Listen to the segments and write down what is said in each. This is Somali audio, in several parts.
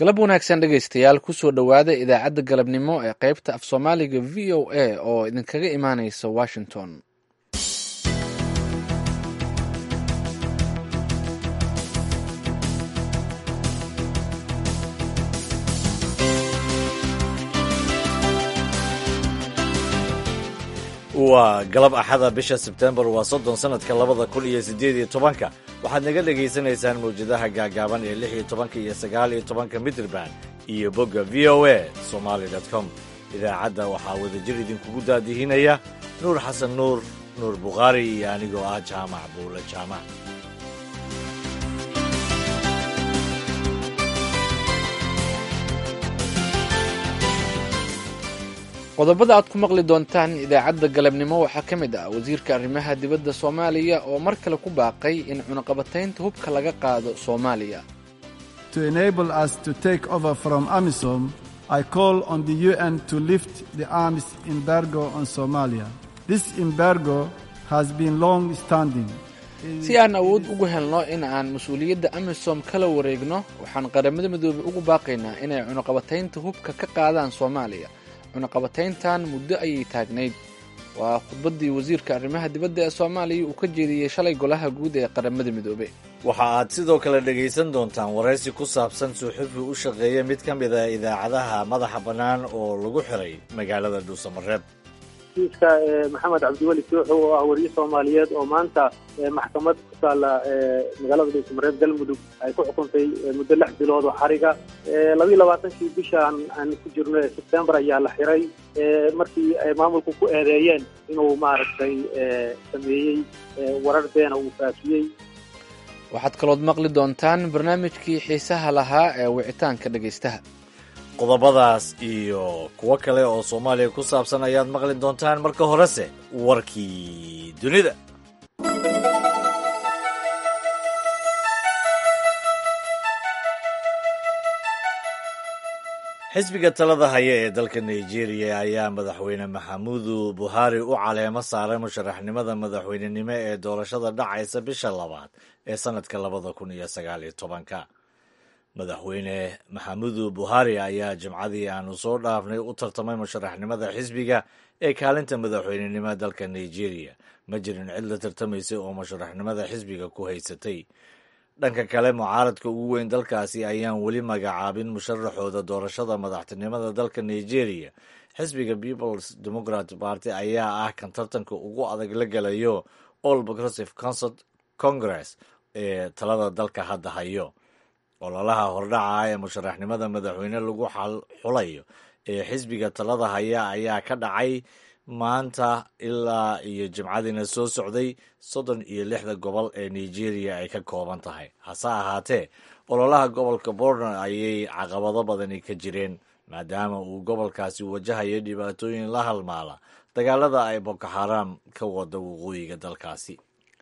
galab wanaagsan dhegaystayaal kusoo dhowaada idaacadda galabnimo ee qaybta af soomaaliga v o a oo idinkaga imaaneysa washington waa galab axada bisha sebtembar waa soddon sanadka labada kun iyo siddeed iyo tobanka waxaad naga dhegaysanaysaan mawjadaha gaagaaban ee lix iyo tobanka iyo sagaal iyo tobanka midraband iyo bogga v o a somaali com idaacadda waxaa wadajir idinkugu daadihinaya nuur xasan nuur nuur bukhaari iyo anigoo ah jaamac buule jaamac qodobada aad ku maqli doontaan idaacadda galabnimo waxaa ka mid ah wasiirka arrimaha dibadda soomaaliya oo mar kale ku baaqay in cunaqabataynta hubka laga qaado soomaaliya To enable us to take over from AMISOM, I call on the UN to lift the arms embargo on Somalia. This embargo has been long standing. si aan awood ugu helno in aan mas-uuliyadda amisom kala wareegno waxaan qaramada midoobey ugu baaqaynaa inay cunaqabataynta hubka ka qaadaan soomaaliya cunaqabatayntan muddo ayay taagnayd waa khudbaddii wasiirka arrimaha dibadda ee soomaaliya uu ka jeediyey shalay golaha guud ee qaramada midoobe waxa aad sidoo kale dhegaysan doontaan waraysi ku saabsan suuxufi u shaqeeya mid ka mid a idaacadaha madaxa bannaan oo lagu xiray magaalada dhuusamareeb kiiska maxamed cabdiweli suuxo oo ah wariye soomaaliyeed oo maanta maxkamad ku taalla magaalada dhuusamareeb galmudug ay ku xukuntay muddo lix bilood oo xariga labiiyo labaatankii bishaan aan ku jirno ee sebtembar ayaa la xiray markii ay maamulku ku eedeeyeen inuu maaragtay sameeyey warar beena uu faafiyey waxaad kalood maqli doontaan barnaamijkii xiisaha lahaa ee wicitaanka dhegaystaha qodobadaas iyo kuwo kale oo soomaaliya ku saabsan ayaad maqli doontaan marka horese warkii dunida xisbiga talada haya ee dalka nigeria ayaa madaxweyne maxamudu buhari u caleemo saaray musharaxnimada madaxweynenimo ee doorashada dhacaysa bisha labaad ee sanadka labada kun iyo sagaal iyo tobanka madaxweyne maxamudu buhari ayaa jimcadii aanu soo dhaafnay u tartamay musharaxnimada xisbiga ee kaalinta madaxweynenimo dalka nigeria ma jirin cid la tartamaysay oo musharaxnimada xisbiga ku haysatay dhanka kale mucaaradka ugu weyn dalkaasi ayaan weli magacaabin musharaxooda doorashada madaxtinimada dalka nigeria xisbiga peoples democrat party ayaa ah kan tartanka ugu adag la gelayo all progressive concert congress ee talada dalka hadda hayo ololaha hordhaca ee musharaxnimada madaxweyne lagu xulayo ee xisbiga talada haya ayaa ka dhacay maanta ilaa iyo jimcadiina soo socday soddon iyo lixda gobol ee nigeria ay ka kooban tahay hase ahaatee ololaha gobolka borno ayay caqabado badani ka jireen maadaama uu gobolkaasi wajahayo dhibaatooyin la halmaala dagaalada ay boko xaram ka wada waqooyiga dalkaasi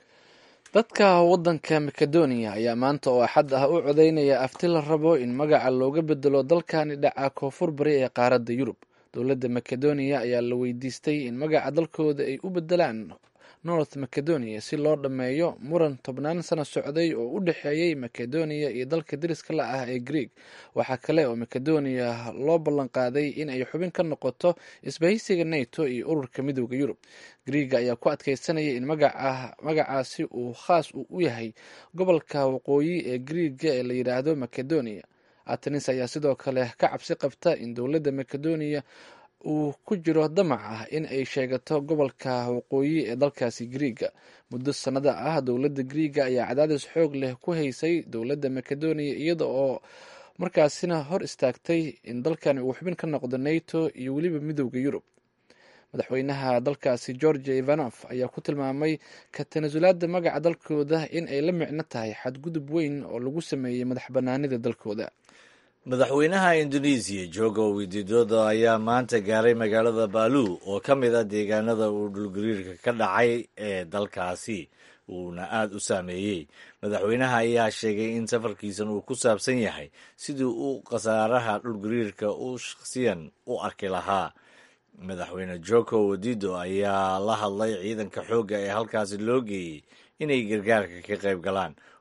dadka waddanka makedoniya ayaa maanta oo axad ah u codeynaya afti la rabo in magaca looga bedelo dalkani dhaca koonfur bari ee qaaradda yurub dowladda makedoniya ayaa la weydiistay in magaca dalkooda ay u bedelaan north macedonia si loo dhammeeyo muran tobnaan sano socday oo u dhexeeyey makedoniya iyo dalka deriska la ah ee greeg waxaa kale oo makedoniya loo ballanqaaday in ay xubin ka noqoto isbahaysiga nato iyo ururka midooda yurub greega ayaa ku adkeysanaya in magacaasi uu khaas u yahay gobolka waqooyi ee greega ee la yidhaahdo macedonia atenis ayaa sidoo kale ka cabsi qabta in dowladda makedoniya uu ku jiro damac ah in ay sheegato gobolka waqooyi ee dalkaasi griiga muddo sannada ah dowladda griiga ayaa cadaadis xoog leh ku haysay dowladda makedoniya iyada oo markaasina hor istaagtay in dalkani uu xubin ka noqdo nato iyo weliba midooda yurub madaxweynaha dalkaasi georgia ivanof ayaa ku tilmaamay ka tanasulaada magaca dalkooda in ay la micno tahay xadgudub weyn oo lagu sameeyey madax banaanida dalkooda madaxweynaha indonesiya jogo wididodo ayaa maanta gaaray magaalada baalu oo ka mid ah deegaanada uu dhulgariirka ka dhacay ee dalkaasi uuna aada u saameeyey madaxweynaha ayaa sheegay in safarkiisan uu ku saabsan yahay sidii uu khasaaraha dhulgariirka u shakhsiyan u arki lahaa madaxweyne joko wadido ayaa la hadlay ciidanka xoogga ee halkaasi loo geeyey inay gargaarka ka qayb galaan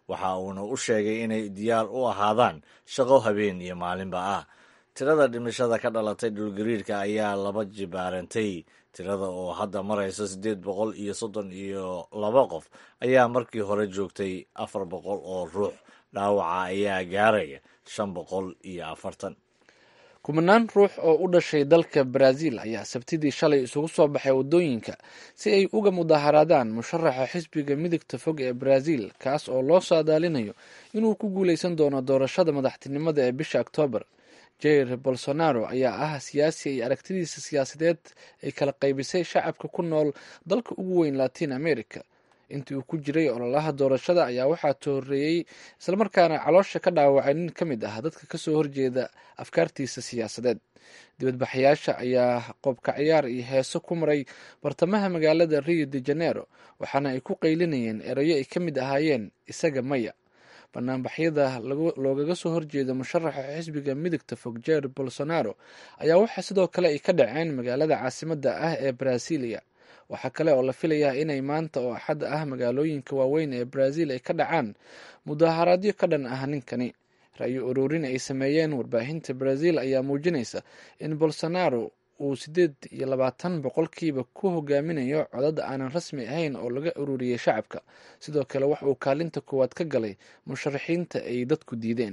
waxa uuna u sheegay inay diyaar u ahaadaan shaqo habeen iyo maalinba ah tirada dhimashada ka dhalatay dhulgariirka ayaa laba jibaarantay tirada oo hadda maraysa siddeed boqol iyo soddon iyo laba qof ayaa markii hore joogtay afar boqol oo ruux dhaawaca ayaa gaaraya shan boqol iyo afartan kumanaan ruux oo u dhashay dalka baraaziil ayaa sabtidii shalay isugu soo baxay waddooyinka si ay uga mudaharaadaan musharaxa xisbiga midigta fog ee baraaziil kaas oo loo saadaalinayo inuu ku guuleysan doono doorashada madaxtinimada ee bisha oktoobar jair bolsonaro ayaa ah siyaasi ay aragtidiisa siyaasadeed ay kala qaybisay shacabka ku nool dalka ugu weyn latin america intii uu ku jiray ololaha doorashada ayaa waxaa tooreeyey islamarkaana caloosha ka dhaawacay nin ka mid ah dadka kasoo horjeeda afkaartiisa siyaasadeed dibadbaxayaasha ayaa qoobka ciyaar iyo heeso ku maray bartamaha magaalada rio de janeiro waxaana ay ku qaylinayeen erayo ay ka mid ahaayeen isaga maya banaanbaxyada loogaga soo horjeeda musharaxa xisbiga midigta fog jair bolsonaro ayaa waxaa sidoo kale ay ka dhaceen magaalada caasimada ah ee brasilia waxaa kale oo la filayaa inay maanta oo axad ah magaalooyinka waaweyn ee brazil ay ka dhacaan mudaharaadyo ka dhan ah ninkani ra-yo ururin ay sameeyeen warbaahinta brazil ayaa muujinaysa in bolsonaro uu siddeed iyo labaatan boqolkiiba ku hogaaminayo codad aanan rasmi ahayn oo laga ururiyey shacabka sidoo kale wax uu kaalinta koowaad ka galay musharaxiinta ay dadku diideen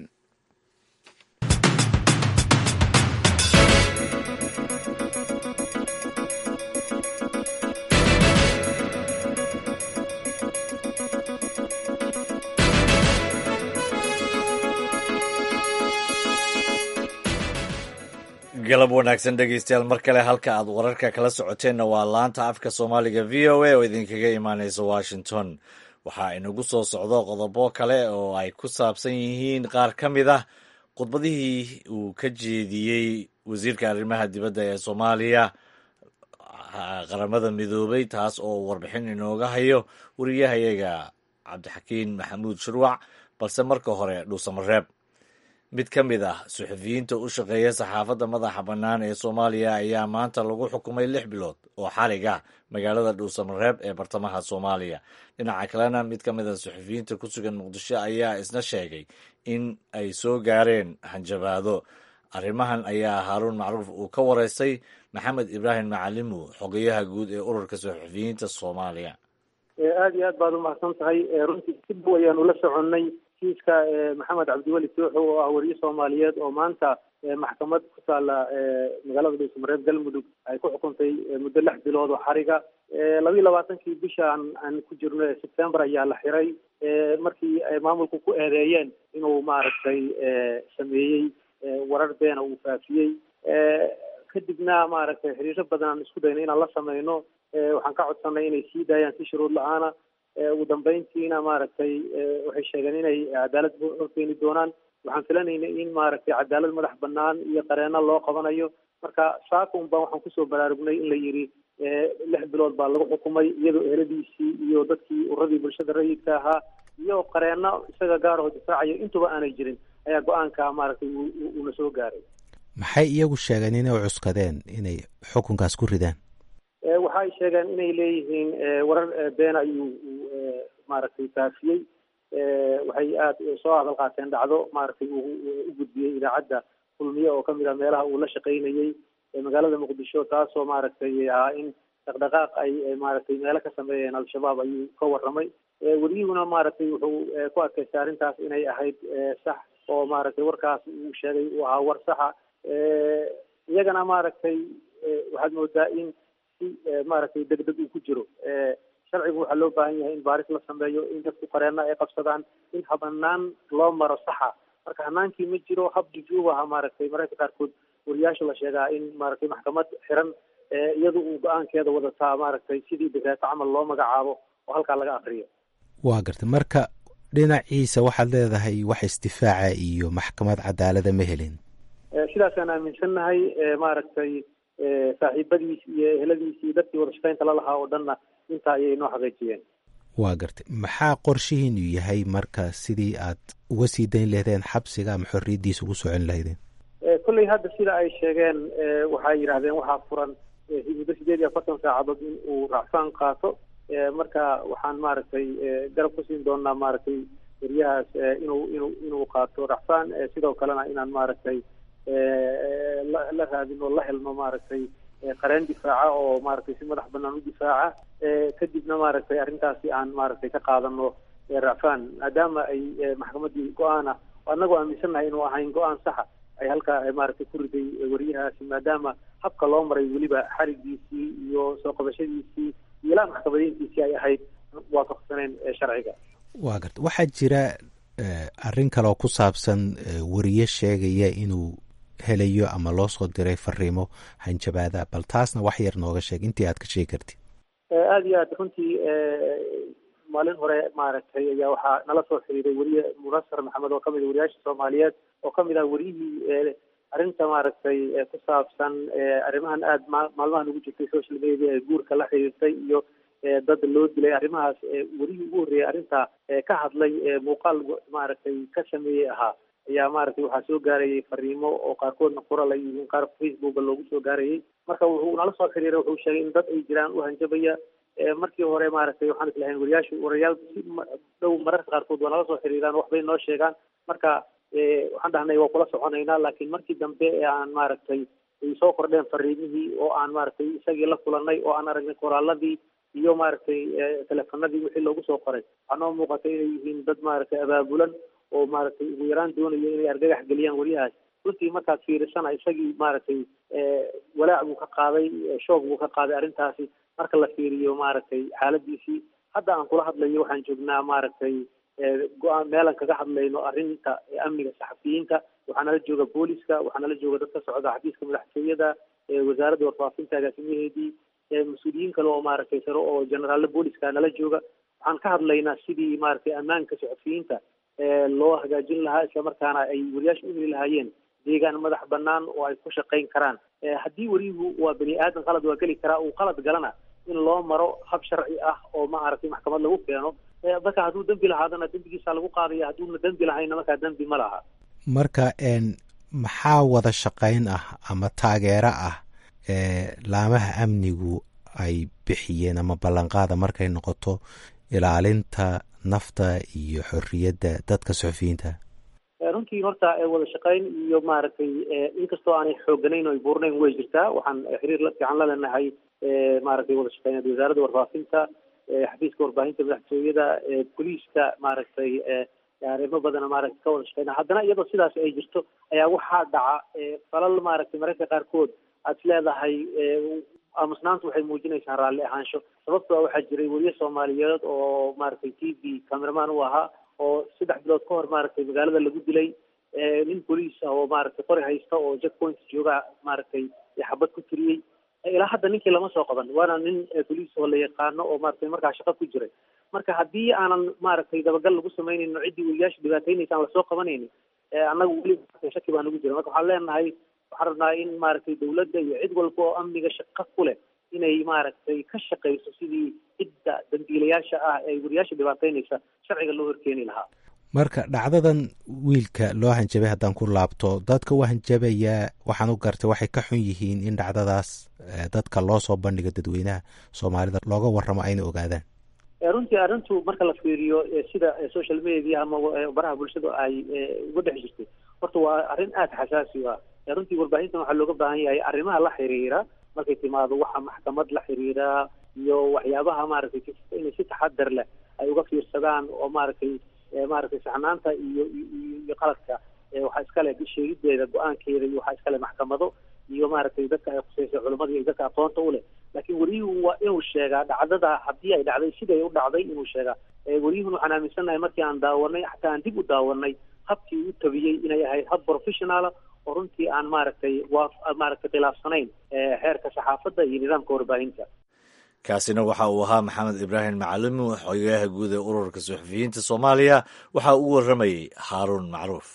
galab wanaagsan dhegeystayaal mar kale halka aad wararka kala socoteenna waa laanta afka soomaaliga v o a oo idinkaga imaaneysa washington waxaa inagu soo socdo qodobo kale oo ay ku saabsan yihiin qaar ka mid ah khudbadihii uu ka jeediyey wasiirka arrimaha dibadda ee soomaaliya qaramada midoobay taas oo warbixin inooga hayo wariyahayaga cabdixakiin maxamuud shurwac balse marka hore dhuusamareeb mid ka mid ah suxufiyiinta u shaqeeya saxaafadda madaxa bannaan ee soomaaliya ayaa maanta lagu xukumay lix bilood oo xarig ah magaalada dhuusamareeb ee bartamaha soomaaliya dhinaca kalena mid ka mid ah suxufiyiinta ku sugan muqdisho ayaa isna sheegay in ay soo gaareen hanjabaado arrimahan ayaa haaruun macruuf uu ka wareystay maxamed ibraahim macalimu xogeyaha guud ee ururka suxufiyiinta soomaaliya aada iyo aad baad umahadsan tahay runtii si dhow ayaanu la soconnay kiiska maxamed cabdiweli sooxo oo ah wariye soomaaliyeed oo maanta maxkamad ku taala magaalada dhuusamareeb galmudug ay ku xukuntay muddo lix bilood oo xariga labiiyo labaatankii bishaan aan ku jirno ee sebtembar ayaa la xiray markii ay maamulku ku eedeeyeen inuu maaragtay sameeyey warar beena uu faafiyey kadibna maaragtay xiriiro badan aan isku dayna inaan la sameyno waxaan ka codsanay inay sii daayaan si shuruud la-aana ugu dambeyntiina maaragtay waxay sheegeen inay cadaalad horkeeni doonaan waxaan filanayna in maaragtay cadaalad madax banaan iyo qareeno loo qabanayo marka saakun baan waxaan kusoo baraarugnay in la yidhi lix bilood baa lagu xukumay iyadoo eheladiisii iyo dadkii uradii bulshada rayidka ahaa iyo qareeno isaga gaaraho difaacayo intuba aanay jirin ayaa go-aanka maaragtay uuna soo gaaray maxay iyagu sheegeen inay u cuskadeen inay xukunkaas ku ridaan waxay sheegeen inay leeyihiin warar beena ayuu maaragtay faafiyey waxay aada soo hadal qaateen dhacdo maaragtay uu u gudbiyey idaacadda kulmiye oo kamid ah meelaha uu la shaqaynayey magaalada muqdisho taasoo maaragtay ahaa in dhaqdhaqaaq ay maaragtay meelo ka sameeyeen al-shabaab ayuu ka warramay wariyuhuna maaragtay wuxuu ku adkaystay arrintaas inay ahayd sax oo maaragtay warkaas uu sheegay uu ahaa war saxa iyagana maaragtay waxaad moodaa in si maaragtay degdeg uu ku jiro sharcigu waxaa loo baahan yahay in baaris la sameeyo in dadku qareena ay qabsadaan in habanaan loo maro saxa marka hanaankii ma jiro hab jujuub aha maaragtay mararka qaarkood wariyaasha la sheegaa in maaragtay maxkamad xiran iyadu uu go-aankeeda wadataa maaragtay sidii dekreeto camal loo magacaabo oo halkaa laga akriyo waa gartay marka dhinaciisa waxaad leedahay wax isdifaaca iyo maxkamad cadaalada ma helin sidaasaan aaminsannahay maaragtay saaxiibadiis iyo eheladiis iyo dadkii wadashaqeynta lalahaa oo dhanna intaa ayay noo xaqiijiyeen waa gartay maxaa qorshihiinu yahay marka sidii aad uga sii dayn lahdeen xabsiga ama xorriyaddiisa ugu socon lahaydeen kolley hadda sida ay sheegeen waxay yidhahdeen waxaa furan muddo sideed iyo afartan saacadood in uu racfaan qaato marka waxaan maaragtay garab ku siin doonaa maaragtay wariyahaas inuu inuu inuu qaato racfaan sidoo kalena inaan maaragtay la raadino la helno maaragtay qareen difaaca oo maaragtay si madax banaan u difaaca kadibna maaragtay arrintaasi aan maaragtay ka qaadano racfaan maadaama ay maxkamaddii go-aan ah annagoo aaminsannahay inuu ahayn go-aan saxa ay halkaa maaragtay ku riday wariyahaasi maadaama habka loo maray weliba xarigiisii iyo soo qabashadiisii iyo ilaa maxkamadiintiisii ay ahayd waafaqsaneen sharciga waa garta waxaa jira arrin kaleoo ku saabsan wariye sheegaya inuu helayo ama loo soo diray fariimo hanjabaada bal taasna wax yar nooga sheeg intii aad ka sheegi kartid aada iyo aad runtii maalin hore maaragtay ayaa waxaa nala soo xiriiray weriye munasar maxamed oo kamid a wariyaasha soomaaliyeed oo kamid ah weriyihii arrinta maaragtay ku saabsan arrimahan aada ma maalmahan ugu jirtay social media ee guurka la xiriirtay iyo dad loo dilay arrimahaas werihii ugu horreeyay arrinta ka hadlay muuqaal maaragtay ka sameeyey ahaa ayaa maaragtay waxaa soo gaarayay fariimo oo qaarkoodna qoral ay yihiin qaar facebooka loogu soo gaarayay marka wuxuu nala soo xiriiray wuxuu sheegay in dad ay jiraan u hanjabaya markii hore maaragtay waxaan islahayn wariyaashu warayaal si dhow mararka qaarkood waa nala soo xiriiraan waxbay noo sheegaan marka waxaan dhahnay waa kula soconaynaa laakiin markii dambe ee aan maaragtay ay soo kordheen fariimihii oo aan maaragtay isagii la kulanay oo aan aragnay qoraaladii iyo maaragtay telefonadii wixii loogu soo qoray waxaa noo muuqatay inay yihiin dad maaragtay abaabulan oo maaragtay ugu yaraan doonayo inay argagax geliyaan wariyahaas runtii markaad fiirisana isagii maaragtay walaac buu ka qaaday shoog buu ka qaaday arrintaasi marka la fiiriyo maaragtay xaaladiisii hadda aan kula hadlayo waxaan joognaa maaragtay go-aan meelan kaga hadlayno arrinta amniga saxafiyiinta waxaa nala jooga booliska waxaa nala jooga dad ka socda xafiiska madaxtooyada wasaaradda warfaafinta agaasimaheedii mas-uuliyiin kale oo maaragtay sare oo generaallo booliska nala jooga waxaan ka hadlaynaa sidii maaragtay ammaanka saxafiyiinta loo hagaajin lahaa islamarkaana ay wariyaasha u heli lahaayeen deegaan madax banaan oo ay ku shaqayn karaan haddii wariyuhu waa bani aadan qalad waa geli karaa uu qalad galana in loo maro hab sharci ah oo maaragtay maxkamad lagu keeno marka hadduu dembi lahaadana dembigiisa lagu qaadaya hadduuna dembi lahayna markaa dembi ma laha marka maxaa wada shaqayn ah ama taageero ah laamaha amnigu ay bixiyeen ama ballanqaada markay noqoto ilaalinta nafta iyo xorriyadda dadka suxufiyiinta runtii horta wada shaqayn iyo maaragtay inkastoo aanay xooganayn o ay buurnayn way jirtaa waxaan xiriir la fiican la leenahay maaragtay wada shaqeyneed wasaaradda warfaafinta xafiiska warbaahinta madaxtooyada boliiska maaragtay arrimo badana maaragtay ka wada shaqeyna haddana iyadoo sidaas ay jirto ayaa waxaa dhaca falal maaragtay mararka qaarkood aad is leedahay aamusnaantu waxay muujinaysaa raalli ahaansho sababtoo waxaa jiray weriye soomaaliyeed oo maaragtay t v cameraman u ahaa oo saddex bilood ka hor maaragtay magaalada lagu dilay nin boliis ah oo maaragtay qori haysta oo jack point jooga maaragtay xabad ku tiriyey ilaa hadda ninkii lama soo qaban waana nin boliis oo la yaqaano oo maaragtay markaa shaqo ku jiray marka haddii aanan maaragtay dabagal lagu samaynayno ciddii weriyaasha dhibaataynaysa aan lasoo qabanaynin annagu weli shaki baa nagu jira marka waxaan leenahay waxaan rabnaa in maaragtay dawladda iyo cid walba oo amniga shaqo ku leh inay maaragtay ka shaqayso sidii cidda dambiilayaasha ah ee wariyaasha dhibaataynaysa sharciga loo horkeeni lahaa marka dhacdadan wiilka loo hanjabay haddaan ku laabto dadka u hanjabayaa waxaan u gartay waxay ka xun yihiin in dhacdadaas dadka loo soo bandhigo dadweynaha soomaalida looga warramo ayna ogaadaan runtii arrintu marka la fiiriyo sida social media ama baraha bulshada ay uga dhex jirtay horta waa arrin aada xasaasi u ah runtii warbaahintan waxaa looga baahan yahay arrimaha la xiriira markay timaado waxa maxkamad la xiriira iyo waxyaabaha maaragtay inay si taxadar leh ay uga fiirsadaan oo maaragtay maaragtay saxnaanta iyo iyo qaladka waxaa iskale sheegideeda go-aankeeda iyo waxaa iskale maxkamado iyo maaragtay dadka ay khuseysa culimmada iyo dadka aqoonta u leh laakiin weriyuhu waa inuu sheegaa dhacdada haddii ay dhacday siday u dhacday inuu sheegaa weriyuhuna waxaan aaminsannahay markii aan daawanay xataa aan dib u daawanay habkii u tabiyey inay ahayd hab professionala oo runtii aan maaragtay waa maaragtay khilaafsanayn xeerka saxaafadda iyo nidaamka warbaahinta kaasina waxa uu ahaa maxamed ibraahim macalimi xogayaha guud ee ururka suxufiyiinta soomaaliya waxa uu warramayey haaruun macruuf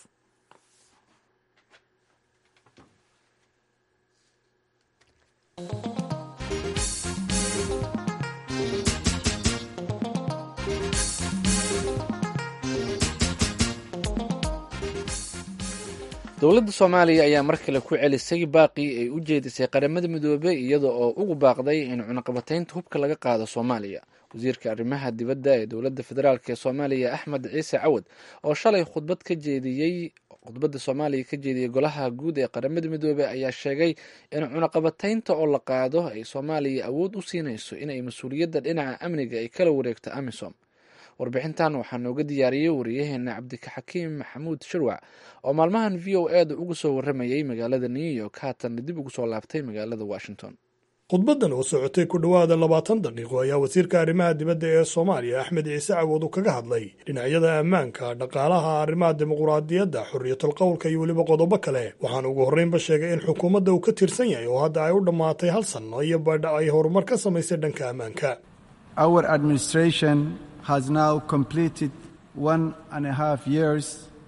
dowladda soomaaliya ayaa mar kale ku celisay baaqii ay u jeedisay qaramada midoobey iyada oo ugu baaqday in cunaqabataynta hubka laga qaado soomaaliya wasiirka arrimaha dibadda ee dowladda federaalk ee soomaaliya axmed ciise cawad oo shalay khudbad ka jeediyey khudbadda soomaaliya ka jeediyey golaha guud ee qaramada midoobey ayaa sheegay in cunaqabataynta oo la qaado ay soomaaliya awood u siinayso inay mas-uuliyadda dhinaca amniga ay kala wareegto amisom warbixintan waxaa nooga diyaariyey wariyaheena cabdikaxakiim maxamuud shirwac oo maalmahan v o e da uga soo waramayey magaalada new york haatan dib ugu soo laabtay magaalada washington khudbaddan oo socotay ku dhowaada labaatan daqiiqo ayaa wasiirka arrimaha dibadda ee soomaaliya axmed ciise cawood uu kaga hadlay dhinacyada ammaanka dhaqaalaha arrimaha dimuquraadiyadda xorriyatul qowlka iyo weliba qodobo kale waxaana ugu horreynba sheegay in xukuumadda uu ka tirsan yahay oo hadda ay u dhammaatay hal sanno iyo badha ay horumar ka samaysay dhanka ammaanka Our administration has now completed one and a half years,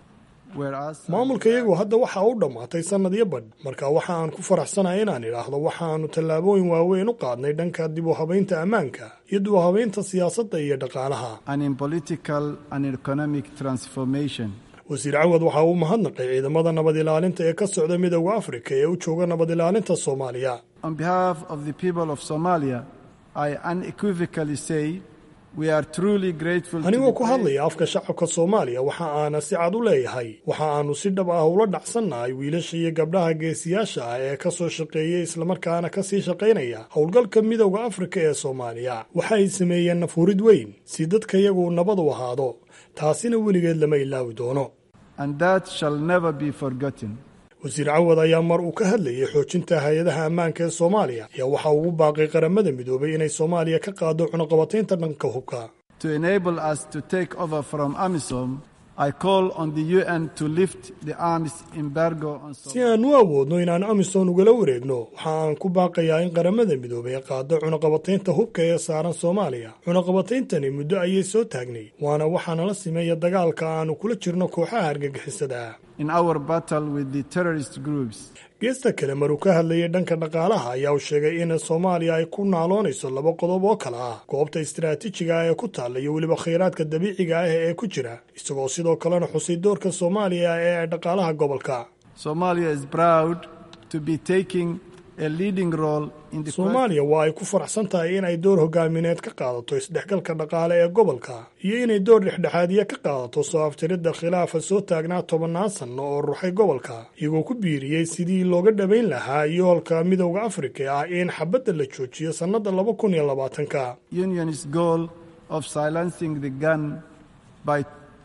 whereas maamulka iyagu hadda waxa u dhammaatay sannad iyo badh marka waxa aan ku faraxsanahay inaan idhaahdo waxaannu tallaabooyin waaweyn u qaadnay dhanka dib u habaynta ammaanka iyo dib u habaynta siyaasadda iyo dhaqaalaha and in political and economic transformation. wasiir cawad waxa uu mahadnaqay ciidamada nabad ilaalinta ee ka socda midowda afrika ee u jooga nabad ilaalinta soomaaliya On behalf of the people of Somalia, I unequivocally say we are truly grateful to anigoo the ku hadlaya afka shacabka soomaaliya waxa aana si cad u leeyahay waxa aanu si dhab ah ula dhacsannahay wiilasha iyo gabdhaha geesiyaasha ah ee ka soo shaqeeyay islamarkaana ka sii shaqaynaya howlgalka midowda afrika ee soomaaliya waxa ay sameeyeen nafurid weyn si dadka iyagu nabad u ahaado taasina weligeed lama ilaawi doono and that shall never be forgotten. wasiir cawad ayaa mar uu ka hadlayay xoojinta hay-adaha ammaanka ee soomaaliya ayaa waxa ugu baaqay qaramada midoobay inay soomaaliya ka qaado cunaqabataynta dhanka hubka To enable us to take over from AMISOM, I call on the UN to lift the arms embargo on si Somalia. aan u awoodno inaan amisom ugala wareegno waxa aan ku baaqayaa in qaramada midoobay ay qaado cunaqabataynta hubka ee saaran soomaaliya cunaqabatayntani muddo ayay soo taagnay waana waxaana la sameeya dagaalka aanu kula jirno kooxaha argagixisada ah in our battle with the terrorist groups. geesta kale maruu ka hadlayay dhanka dhaqaalaha ayaa uu sheegay in soomaaliya ay ku naaloonayso laba qodob oo kale ah goobta istiraatiijiga ah ee ku taalla iyo weliba khayraadka dabiiciga ah ee ku jira isagoo sidoo kalena xusay doorka soomaaliya ee dhaqaalaha gobolka Somalia is proud to be taking a leading role in the soomaaliya waa ay ku faraxsan tahay in ay door hogaamineed ka qaadato isdhexgalka dhaqaale ee gobolka iyo inay door dhexdhexaadiya ka qaadato soo aftiridda khilaafa soo taagnaa tobannaan sanno oo ruxay gobolka iyagoo ku biiriyey sidii looga dhabayn lahaa yoolka midowda afrika ah in xabadda la joojiyo sannadda laba kun iyo labaatanka Union's goal of silencing the gun by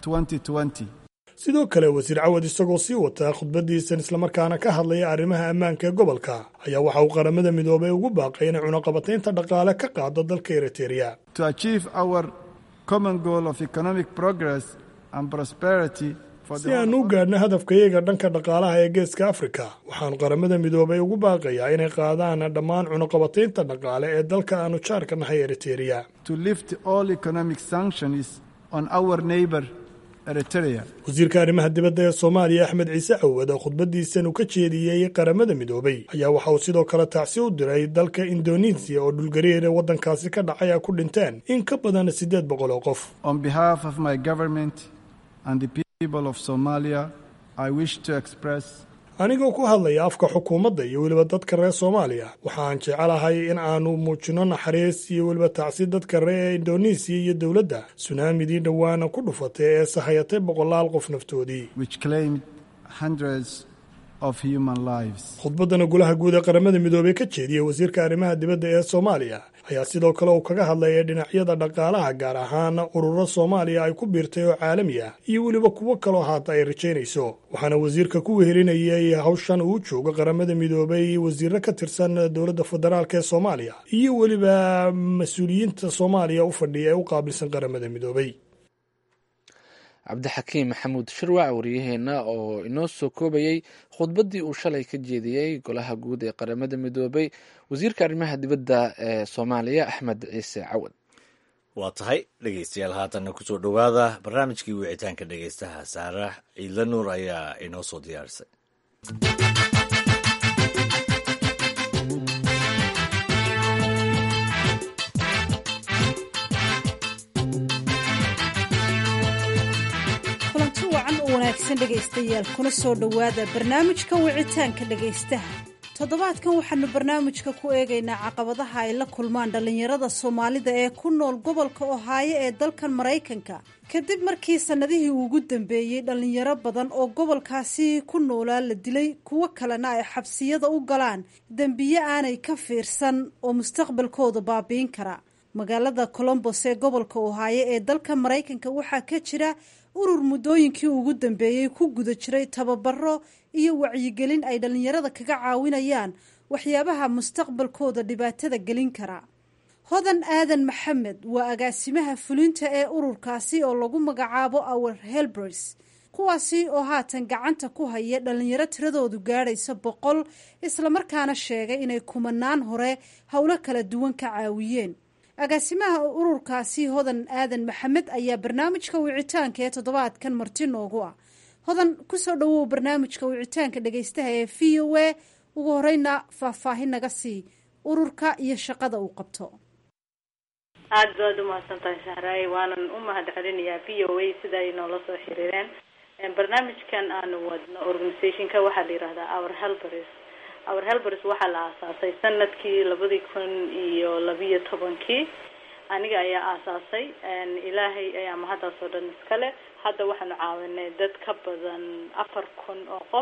2020. sidoo kale wasiir cawad isagoo sii wataa khudbaddiisan islamarkaana ka hadlaya arrimaha ammaanka ee gobolka ayaa waxa uu qaramada midoobay ugu baaqay inay cunaqabataynta dhaqaale ka qaado dalka eritereya To achieve our common goal of economic progress and prosperity for si the aan u gaadhno hadafkayaga dhanka dhaqaalaha ee geeska afrika waxaanu qaramada midoobay ugu baaqayaa inay qaadaan dhammaan cunaqabataynta dhaqaale ee dalka aanu jaarka nahay eritereya to lift all economic sanctions on our neighbor Eritrea. wasiirka arrimaha dibadda ee soomaaliya axmed ciise cawad oo khudbaddiisan uu ka jeediyey qaramada midoobay ayaa waxa uu sidoo kale tacsi u diray dalka indonesiya oo dhulgariir ee waddankaasi ka dhacay ay ku dhinteen in ka badan siddeed boqol oo qof On behalf of my government and the people of Somalia, I wish to express anigoo ku hadlaya afka xukuumadda iyo weliba dadka reer soomaaliya waxaan jecelahay in aanu muujino naxariis iyo weliba tacsi dadka reer indonesiya iyo dowladda sunaamidii dhowaana ku dhufatay ee sahayatay boqolaal qof naftoodii which claimed hundreds of human lives. khudbaddana golaha guud ee qaramada midoobey ka jeediyey wasiirka arrimaha dibadda ee soomaaliya ayaa sidoo kale uu kaga hadlayay dhinacyada dhaqaalaha gaar ahaan ururo soomaaliya ay ku biirtay oo caalami ah iyo weliba kuwo kaloo haata ay rajaynayso waxaana wasiirka ku wehelinayay hawshan uu joogo qaramada midoobey wasiiro ka tirsan dowladda federaalk ee soomaaliya iyo weliba mas-uuliyiinta soomaaliya u fadhiya ee u qaabilsan qaramada midoobey cabdixakiim maxamuud shirwac waryaheena oo inoo soo koobayey khudbaddii uu shalay ka jeediyey golaha guud ee qaramada midoobay wasiirka arrimaha dibadda ee soomaaliya axmed ciise cawad waa tahay dhegeystayaal haatanna kusoo dhowaada barnaamijkii wicitaanka dhegeystaha saarax ciidla nuur ayaa inoo soo diyaarisay kulanti wacan oo wanaagsan dhegaystayaal kuna soo dhowaada barnaamijka wicitaanka dhegaystaha toddobaadkan waxaanu barnaamijka ku eegaynaa caqabadaha ay la kulmaan dhallinyarada soomaalida ee ku nool gobolka ohaayo ee dalkan maraykanka kadib markii sannadihii ugu dambeeyey dhallinyaro badan oo gobolkaasi ku noolaa la dilay kuwo kalena ay xabsiyada u galaan dembiye aanay ka fiirsan oo mustaqbalkooda baabiin kara magaalada colombos ee gobolka ohaayo ee dalka maraykanka waxaa ka jira urur muddooyinkii ugu dambeeyey ku guda jiray tababaro iyo wacyigelin ay dhallinyarada kaga caawinayaan waxyaabaha mustaqbalkooda dhibaatada gelin kara hodan aadan maxamed waa agaasimaha fulinta ee ururkaasi oo lagu magacaabo our helbers kuwaasi oo haatan gacanta ku haya dhallinyaro tiradoodu gaadhaysa boqol islamarkaana sheegay inay kumanaan hore howlo kala duwan ka caawiyeen agaasimaha ururkaasi hodan aadan maxamed ayaa barnaamijka wicitaanka ee toddobaadkan marti noogu ah hodan kusoo dhawow barnaamijka wicitaanka dhegaystaha ee v o a ugu horeyna faahfaahin naga sii ururka iyo shaqada uu qabto aada baad umahadsan tahay sahraay waanan u mahad celinayaa v o a sida ay noola soo xiriireen barnaamijkan aanu wadno organizationka waxaa la yihahdaa our helbers our helbers waxaa la aasaasay sanadkii labadii kun iyo labiyo tobankii aniga ayaa aasaasay ilaahay ayaa mahadaas oo dhan iskale hadda waxaanu caawinay dad ka badan afar kun oo qof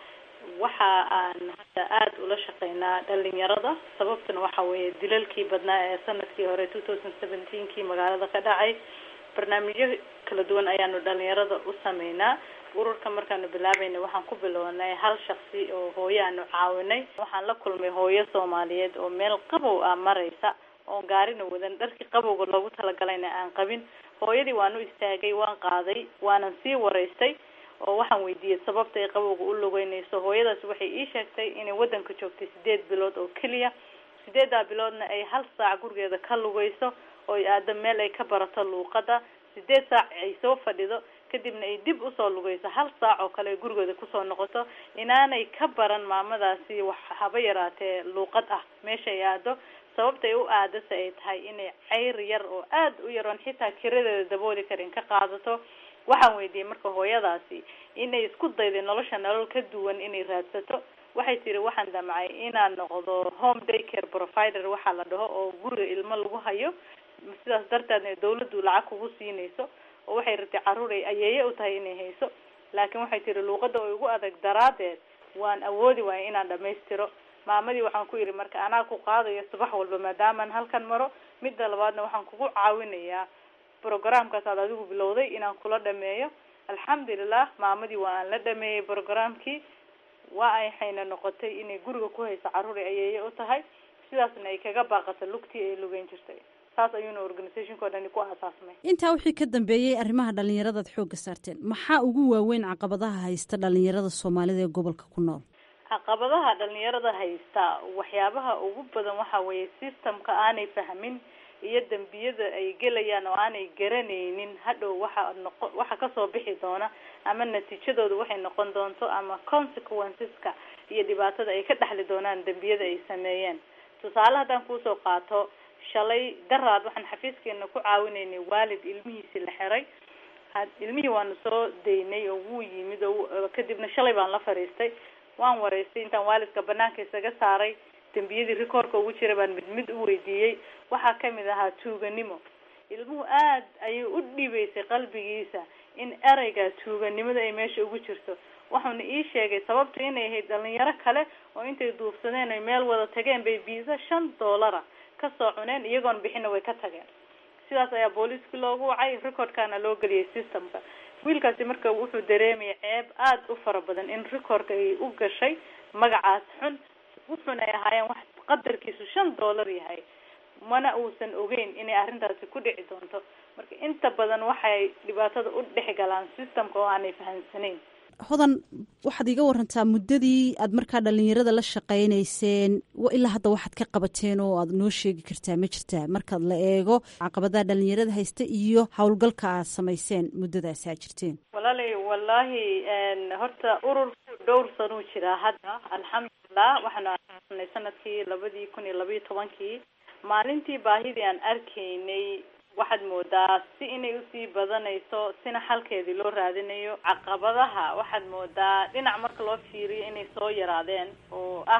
waxa aan hadda aada ula shaqeynaa dhalinyarada sababtuna waxa weeye dilalkii badnaa ee sanadkii hore two thousand seventeenkii magaalada ka dhacay barnaamijyo kala duwan ayaanu dhalinyarada u sameynaa ururka markaanu bilaabayna waxaan ku bilownay hal shaksi oo hooyo aanu caawinay waxaan la kulmay hooyo soomaaliyeed oo meel qabow ah maraysa oon gaarina wadan dharkii qabowga loogu talagalayna aan qabin hooyadii waan u istaagay waan qaaday waanan sii waraystay oo waxaan weydiiyey sababta ay qabowga u lugeynayso hooyadaasi waxay ii sheegtay inay wadanka joogtay sideed bilood oo keliya sideedaa biloodna ay hal saac gurigeeda ka lugeyso oo ay aado meel ay ka barato luuqada sideed saac ay soo fadhido kadibna ay dib usoo lugeyso hal saac oo kale ay gurigeeda kusoo noqoto inaanay ka baran maamadaasi wax haba yaraatee luuqad ah meesha ay aado sababta ay u aadase ay tahay inay ceyr yar oo aada u yaroon xitaa kiradeeda dabooli karin ka qaadato waxaan weydiiyey marka hooyadaasi inay isku dayday nolosha nolol ka duwan inay raadsato waxay tiri waxaan damcay inaan noqdo home day care provider waxaa la dhaho oo guriga ilmo lagu hayo sidaas darteedna dawladdu lacag kugu siinayso oo waxay ratay carruur ay ayeeye u tahay inay hayso laakiin waxay tiri luuqada oo igu adag daraadeed waan awoodi waaya inaan dhamaystiro maamadii waxaan ku yidhi marka anaa ku qaadayo subax walba maadaamaan halkan maro midda labaadna waxaan kugu caawinayaa programkaas aad adigu bilowday inaan kula dhameeyo alxamdulilah maamadii waa aan la dhameeyey programkii waa ay xayna noqotay inay guriga ku hayso carruur ay ayeeye u tahay sidaasna ay kaga baaqato lugtii ay lugeyn jirtay saas ayuuna organizationka o dhani ku aasaasmay intaa wixii ka dambeeyey arrimaha dhallinyaradaad xoogga saarteen maxaa ugu waaweyn caqabadaha haysta dhallinyarada soomaalida ee gobolka ku nool caqabadaha dhalinyarada haysta waxyaabaha ugu badan waxa weeye systemka aanay fahmin iyo dembiyada ay gelayaan oo aanay garanaynin hadhow waxa noqo waxa kasoo bixi doona ama natiijadooda waxay noqon doonto ama consequenceska iyo dhibaatada ay ka dhexli doonaan dembiyada ay sameeyeen tusaale haddaan kuusoo qaato shalay daraad waxaan xafiiskeena ku caawinaynay waalid ilmihiisi la xiray ilmihii waanu soo daynay oo wuu yimid oo kadibna shalay baan la fadhiistay waan waraystay intaan waalidka banaanka isaga saaray dembiyadii rikoorka ugu jira baan mid mid u weydiiyey waxaa kamid ahaa tuuganimo ilmuhu aad ayay u dhiibeysay qalbigiisa in ereyga tuuganimada ay meesha ugu jirto wuxuuna ii sheegay sababtu inay ahayd dhalinyaro kale oo intay duufsadeen ay meel wada tageen bay biisa shan doolara kasoo cuneen iyagoon bixina way ka tageen sidaas ayaa booliiskii loogu wacay recordkana loo geliyay systemka wiilkaasi marka wuxuu dareemaya ceeb aada u fara badan in recordka ay u gashay magacaas xun wuxuuna ay ahaayeen wax qadarkiisu shan dollar yahay mana uusan ogeyn inay arrintaasi ku dhici doonto marka inta badan waxay dhibaatada u dhex galaan systemka oo aanay fahamsanayn hodan waxaad iga warantaa muddadii aad markaa dhalinyarada la shaqaynayseen ilaa hadda waxaad ka qabateen oo aad noo sheegi kartaa ma jirtaa markaad la eego caqabadaha dhalinyarada haysta iyo howlgalka aad samayseen muddadaasi aad jirteen walaalay wallaahi horta ururku dhowr sanuu jiraa hadda alxamdulilah waxaanu aasanay sanadkii labadii kun iyo labayo tobankii maalintii baahidii aan arkaynay waxaad moodaa si inay usii badanayso sina xalkeedii loo raadinayo caqabadaha waxaad moodaa dhinac marka loo fiiriyo inay soo yaraadeen oo ah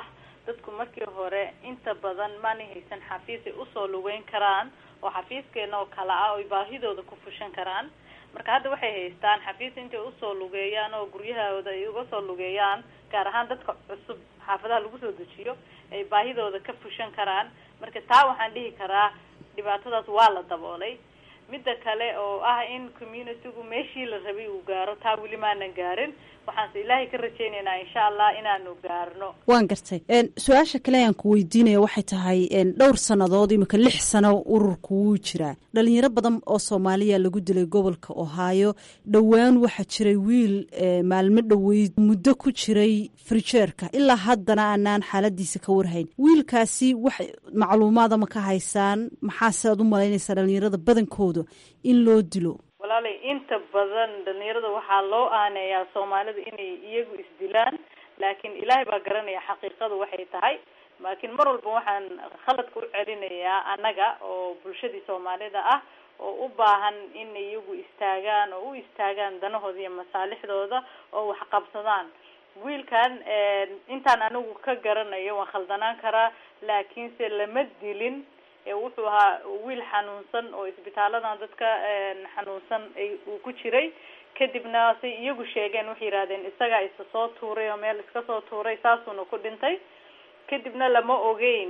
dadku markii hore inta badan maanay haysan xafiis ay usoo lugeyn karaan oo xafiiskeena oo kale ah oy baahidooda ku fushan karaan marka hadda waxay haystaan xafiis intay usoo lugeeyaan oo guryahooda ay uga soo lugeeyaan gaar ahaan dadka cusub xaafadaha lagu soo dejiyo ay baahidooda ka fushan karaan marka taa waxaan dhihi karaa dhibaatadaas waa la daboolay midda kale oo ah in communitygu meeshii la rabay uu gaaro taa weli maanan gaarin waxaanse ilaahay ka rajaynaynaa insha allah inaanu gaarno waan gartay su-aasha kale aan ku weydiinaya waxay tahay dhowr sannadood imika lix sano ururku wuu jiraa dhalinyaro badan oo soomaaliya lagu dilay gobolka ohaayo dhowaan waxaa jiray wiil maalmo dhoweyd muddo ku jiray frijeerka ilaa haddana aanaan xaaladiisa ka warhayn wiilkaasi wax macluumaada ma ka haysaan maxaase aad u malaynaysaa dhalinyarada badankooda in loo dilo walaalay inta badan dhalinyarada waxaa loo aaneeyaa soomaalida inay iyagu isdilaan laakiin ilaahay baa garanaya xaqiiqadu waxay tahay laakiin mar walba waxaan khaladka u celinayaa annaga oo bulshadii soomaalida ah oo u baahan in iyagu istaagaan oo u istaagaan danahooda iyo masaalixdooda oo wax qabsadaan wiilkan intaan anigu ka garanayo waan khaldanaan karaa laakiinse lama dilin wuxuu ahaa wiil xanuunsan oo isbitaaladan dadka xanuunsan uu ku jiray kadibna say iyagu sheegeen waxay yidhahdeen isagaa isa soo tuuray oo meel iska soo tuuray saasuuna ku dhintay kadibna lama ogeyn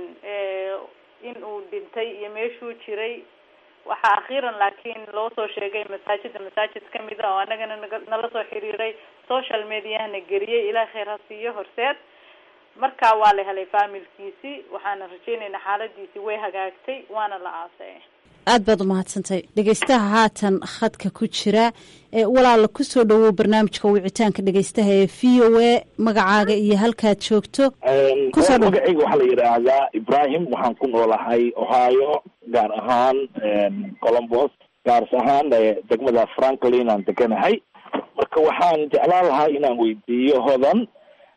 in uu dhintay iyo meeshuu jiray waxaa akhiiran laakiin loo soo sheegay masaajida masaajid kamid a oo anagana nala soo xiriiray social mediahana geliyey ilaah khayr ha siiyo horseed markaa waa la helay faamilkiisii waxaana rajaynaynaa xaaladiisii way hagaagtay waana la aasay aad baad umahadsantay dhegeystaha haatan khadka ku jira walaala kusoo dhawow barnaamijka wicitaanka dhegeystaha ee v o a magacaaga iyo halkaad joogto magacayga waxaa la yidhaahdaa ibrahim waxaan ku noolahay ohio gaar ahaan colombos gaars ahaan degmada franklin aan deganahay marka waxaan jeclaan lahaa inaan weydiiyo hodan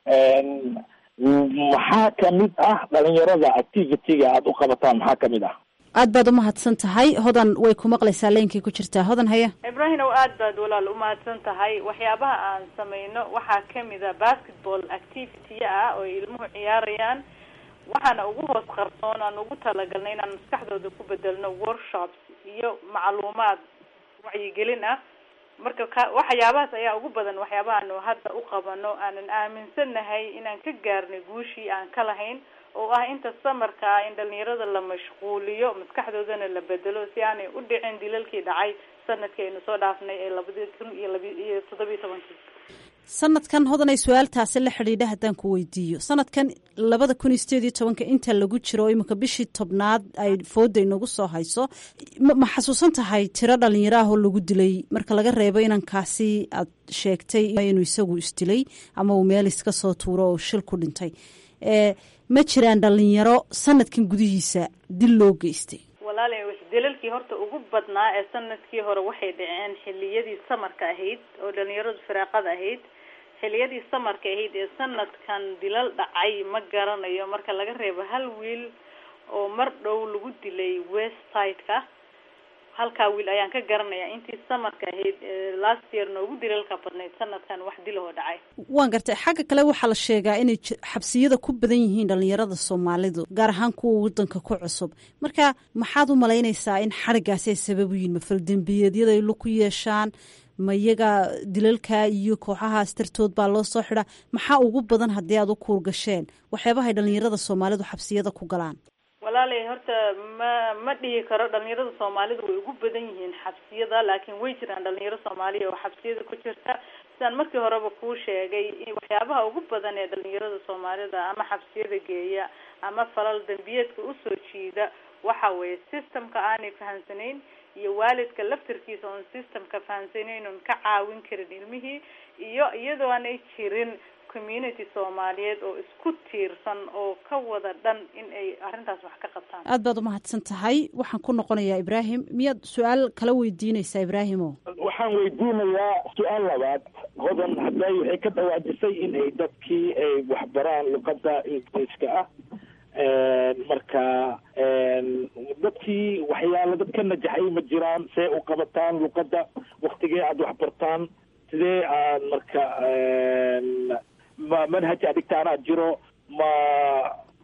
maxaa kamid ah dhalinyarada activity-ga aada u qabataan maxaa kamid ah aad baad umahadsan tahay hodan way ku maqlaysaa leynkii ku jirtaa hodan haya ibrahim ow aad baad walaal umahadsan tahay waxyaabaha aan sameyno waxaa kamid a basketball activity ah oo ilmuhu ciyaarayaan waxaana ugu hoos qarsoon aan ugu talagalnay inaan maskaxdooda ku bedelno workshops iyo macluumaad wacyigelin ah marka ka waxyaabahaas ayaa ugu badan waxyaabahaanu hadda u qabano aanan aaminsanahay inaan ka gaarnay guushii aan ka lahayn oo ah inta samarka ah in dhalinyarada la mashquuliyo maskaxdoodana la bedelo si aanay u dhicin dilalkii dhacay sanadkii aynu soo dhaafnay ee labadi kun iyo laba iyo toddobiyo tobankii sanadkan hodanay su-aaltaasi la xidhiidha haddaan ku weydiiyo sanadkan labada kun iyo sideed iyo tobanka inta lagu jiro oo iminka bishii tobnaad ay fooda inagu soo hayso ma xasuusan tahay tiro dhalinyaro ah oo lagu dilay marka laga reebo inankaasi aad sheegtay inuu isagu isdilay ama uu meel iska soo tuuro oo shil ku dhintay ma jiraan dhalinyaro sanadkan gudihiisa dil loo geystay walaali dilalkii horta ugu badnaa ee sanadkii hore waxay dhaceen xiliyadii samarka ahayd oo dhalinyaradu firaaqada ahayd xiliyadii samarka ahayd ee sanadkan dilal dhacay ma garanayo marka laga reebo hal wiil oo mar dhow lagu dilay west side-ka halkaa wiil ayaan ka garanaya intii samarka ahayd last year noogu dilalka badnayd sanadkan wax dilahoo dhacay waan gartay xagga kale waxaa la sheegaa inay xabsiyada ku badan yihiin dhalinyarada soomaalidu gaar ahaan kuwa wadanka ku cusub marka maxaad u malaynaysaa in xarigaasi ay sabab u yihin ma faldembiyeedyada ay ku yeeshaan ma iyaga dilalka iyo kooxahaas dartood baa loo soo xidhaa maxaa ugu badan haddii aad u kuurgasheen waxyaabahay dhalinyarada soomaalidu xabsiyada ku galaan walaalay horta ma ma dhihi karo dhalinyarada soomaalida way ugu badan yihiin xabsiyada laakiin way jiraan dhalinyaro soomaaliya oo xabsiyada ku jirta sidaan markii horeba kuu sheegay waxyaabaha ugu badan ee dhalinyarada soomaalida ama xabsiyada geeya ama falal dembiyeedka usoo jiida waxa weeye systemka aanay fahamsanayn iyo waalidka laftarkiisa oon systemka fahamsanayn oon ka caawin karin ilmihii iyo iyadoo aanay jirin community soomaaliyeed oo isku tiirsan oo ka wada dhan in ay arrintaas wax ka qabtaan aad baad umahadsan tahay waxaan ku noqonayaa ibraahim miyaad su-aal kala weydiinaysaa ibraahimo waxaan weydiinayaa su-aal labaad hodan hadday waxay ka dhawaajisay in ay dadkii ay waxbaraan luqadda ingiriiska ah marka dadkii waxyaala dad ka najaxay ma jiraan see u qabataan luqadda waktigee aada waxbartaan sidee aad marka ma manhaj adigtaanaa jiro ma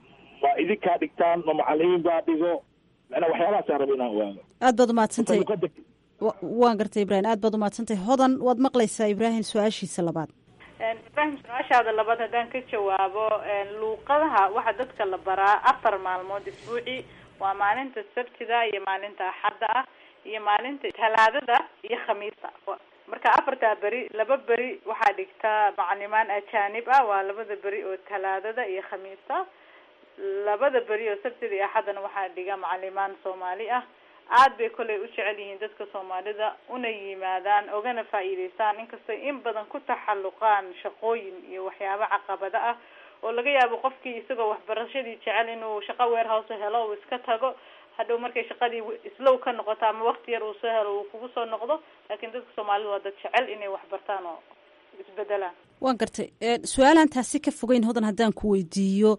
idinkaa dhigtaan ma macalimiin baa dhigo macnaa waxyaabahaasaan raba inaan ogaado aad baad umahadsantahay luqada wa- waan gartay ibraahim aad baad umahadsantahay hodan waad maqlaysaa ibraahim su-aashiisa labaad ibraahim su-aashaada labaad haddaan ka jawaabo luuqadaha waxaa dadka la baraa afar maalmood isbuucii waa maalinta sabtida iyo maalinta axadda ah iyo maalinta talaadada iyo khamiista marka afartaa beri laba beri waxaa dhigtaa macalimaan ajaanib ah waa labada beri oo talaadada iyo khamiista labada beri oo sabtida iyo axaddana waxaa dhiga macalimaan soomaali ah aad bay kolley u jecel yihiin dadka soomaalida una yimaadaan ogana faa'iidaystaan inkastoo in badan ku taxalluqaan shaqooyin iyo waxyaabo caqabado ah oo laga yaabo qofkii isagoo waxbarashadii jecel inuu shaqo warehouse helo uu iska tago hadhow markay shaqadii islow ka noqoto ama wakti yar uu soo helo uu kugu soo noqdo laakiin dadka soomaalida waa dad jecel inay waxbartaan oo isbedelaan waan gartay su-aalaan taasi ka fogeyn hodan haddaan ku weydiiyo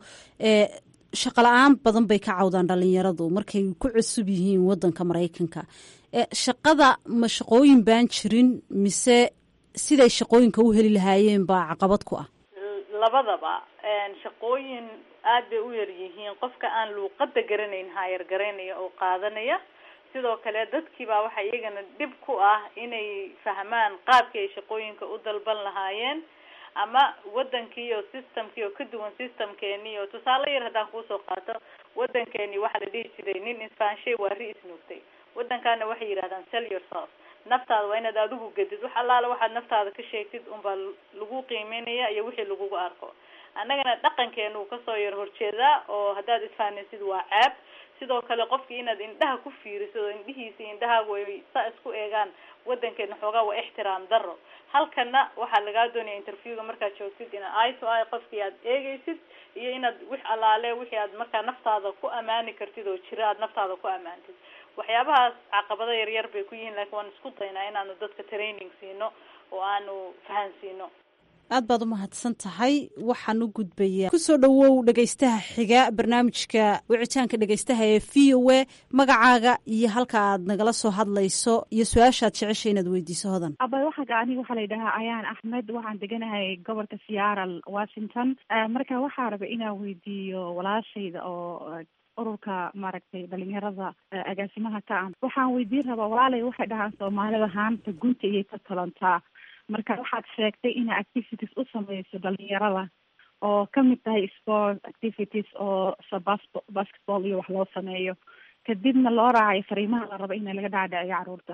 shaqa la-aan badan bay ka cawdaan dhalinyaradu markay ku cusub yihiin wadanka maraykanka shaqada ma shaqooyin baan jirin mise siday shaqooyinka u heli lahaayeen baa caqabad ku ah labadaba shaqooyin aad bay u yar yihiin qofka aan luuqada garanayn haayar garanaya oo qaadanaya sidoo kale dadkiibaa waxaa iyagana dhib ku ah inay fahmaan qaabkii ay shaqooyinka u dalban lahaayeen ama wadankii oo systemkii oo ka duwan systemkeeni oo tusaale yar haddaan kuusoo qaato wadankeeni waxaa la dhihi jiray nin isfaanshay waa ri isnuugtay wadankaana waxay yidhahdaan sell yourself naftaada waa inaad adigu gedid wax allaala waxaad naftaada ka sheegtid unbaa lagu qiimeynaya iyo wixii lagugu arko annagana dhaqankeena uu kasoo yar horjeedaa oo haddaad isfahanaysid waa ceeb sidoo kale qofkii inaad indhaha ku fiirisid oo indhihiisa indhahaagu ay saa isku eegaan wadankeena xoogaa waa ixtiraam daro halkana waxaa lagaa doonaya interviewga markaad joogtid inaad eye to eye qofkii aad eegeysid iyo inaad wix allaale wixii aad markaa naftaada ku amaani kartid oo jira aad naftaada ku amaantid waxyaabahaas caqabado yaryar bay ku yihiin laakiin waan isku daynaa inaanu dadka training siino oo aanu fahansiino aad baad u mahadsan tahay waxaan u gudbayaa kusoo dhowow dhegaystaha xiga barnaamijka wicitaanka dhegaystaha ee v o a magacaaga iyo halka aad nagala soo hadlayso iyo su-aashaad jeceshay inaad weydiiso hodan abay waxaa aniga waxaa la yidhahaa ayaan axmed waxaan deganahay gobolka seattle washington marka waxaa raba inaan weydiiyo walaashayda oo ururka maaragtay dhalinyarada agaasimaha ka ah waxaan weydiin rabaa walaalay waxay dhahaan soomaalida haanta gunta iyay ka talantaa marka waxaad sheegtay ina activities u sameyso dhalinyarada oo kamid tahay sport activities oo sabas basketball iyo wax loo sameeyo kadibna loo raacayo fariimaha la rabo ina laga dhaadhiciyo caruurta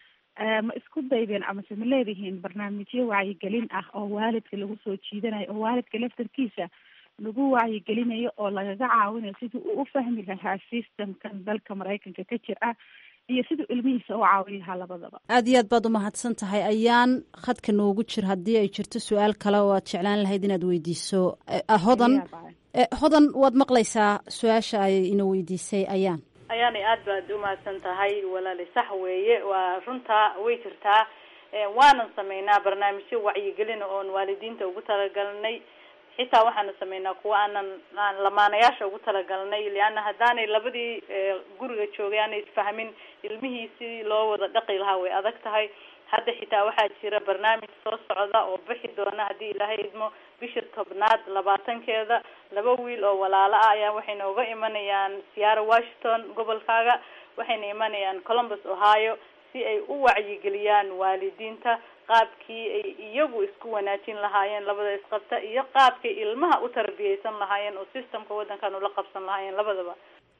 ma isku daydeen amase ma leedihiin barnaamijyo wacyigelin ah oo waalidka lagu soo jiidanayo oo waalidka laftarkiisa lagu wacyigelinayo oo lagaga caawinayo sidii uu u fahmi lahaa systemkan dalka maraykanka ka jir ah iyo siduu ilmihiisa u caawin lahaa labadaba aad iyo aad baad umahadsan tahay ayaan khadka noogu jir haddii ay jirto su-aal kale oo aad jeclaan lahayd inaad weydiiso hodan hodan waad maqlaysaa su-aasha ay ina weydiisay ayaan ayaanay aad baad umahadsan tahay walaali sax weeye waa runtaa way jirtaa waanan sameynaa barnaamijyo wacyigelina oon waalidiinta ugu talagalnay xitaa waxaanu sameynaa kuwa aanan aan lamaanayaasha ugu talagalnay leanna haddaanay labadii guriga joogay aanay isfahmin ilmihii sidii loo wada dhaqi lahaa way adag tahay hadda xitaa waxaa jira barnaamij soo socda oo bixi doona haddii ilaahay idmo bisha tobnaad labaatankeeda laba wiil oo walaalo ah ayaa waxay nooga imanayaan seattle washington gobolkaaga waxayna imanayaan columbus ohio si ay u wacyigeliyaan waalidiinta qaabkii ay iyagu isku wanaajin lahaayeen labada isqabta iyo qaabkay ilmaha u tarbiyeysan lahaayeen oo systemka waddankan ula qabsan lahaayeen labadaba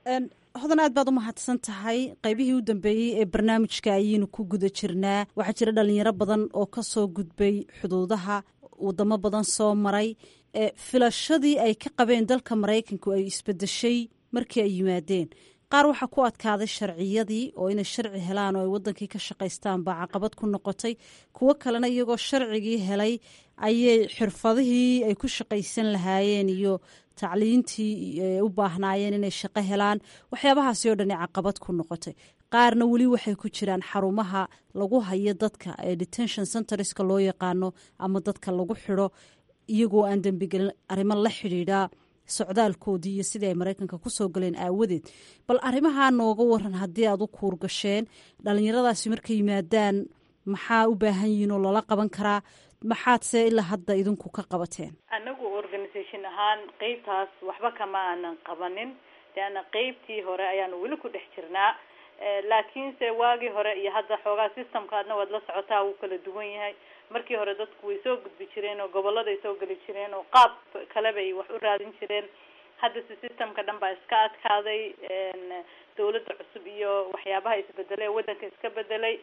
hodan aad baad umahadsan tahay qaybihii u dambeeyey ee barnaamijka ayaynu ku guda jirnaa waxaa jira dhalinyaro badan oo kasoo gudbay xuduudaha wadamo badan soo maray filashadii ay ka qabeen dalka maraykanku ay isbedeshay markii ay yimaadeen qaar waxaa ku adkaaday sharciyadii oo inay sharci helaan oo ay wadankii ka shaqaystaan baa caqabad ku noqotay kuwo kalena iyagoo sharcigii helay ayay xirfadihii ay ku shaqaysan lahaayeen iyo tacliintii u baahnaayeen inay shaqo helaan waxyaabahaasi oo dhani caqabad ku noqotay qaarna weli waxay ku jiraan xarumaha lagu hayo dadka ee detention centerska loo yaqaano ama dadka lagu xidho iyagoo aan dembigelin arrimo la xidhiidha socdaalkoodii iyo sidii ay maraykanka kusoo galeen aawadeed bal arrimahaa nooga waran haddii aad u kuur gasheen dhalinyaradaasi markay yimaadaan maxaa u baahan yihiin oo lala qaban karaa maxaadse ilaa hadda idinku ka qabateen anagu organisation ahaan qeybtaas waxba kama aanan qabanin leanna qeybtii hore ayaanu weli ku dhex jirnaa laakiinse waagii hore iyo hadda xoogaa systemkaadna waad la socotaa wuu kala duwan yahay markii hore dadku way soo gudbi jireen oo goboladay soo geli jireen oo qaab kale bay wax u raadin jireen haddase systemka dhan baa iska adkaaday dawladda cusub iyo waxyaabaha isbedelay ee waddanka iska bedelay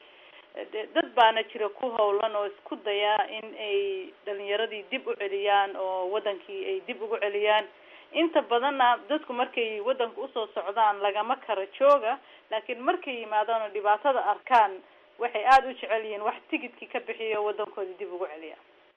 dad baana jira ku howlan oo isku daya in ay dhalinyaradii dib u celiyaan oo wadankii ay dib ugu celiyaan inta badanna dadku markay wadanka usoo socdaan lagama kara jooga laakiin markay yimaadaan oo dhibaatada arkaan waxay aada u jecel yihiin wax tigidkii ka bixiyo wadankoodii dib ugu celiya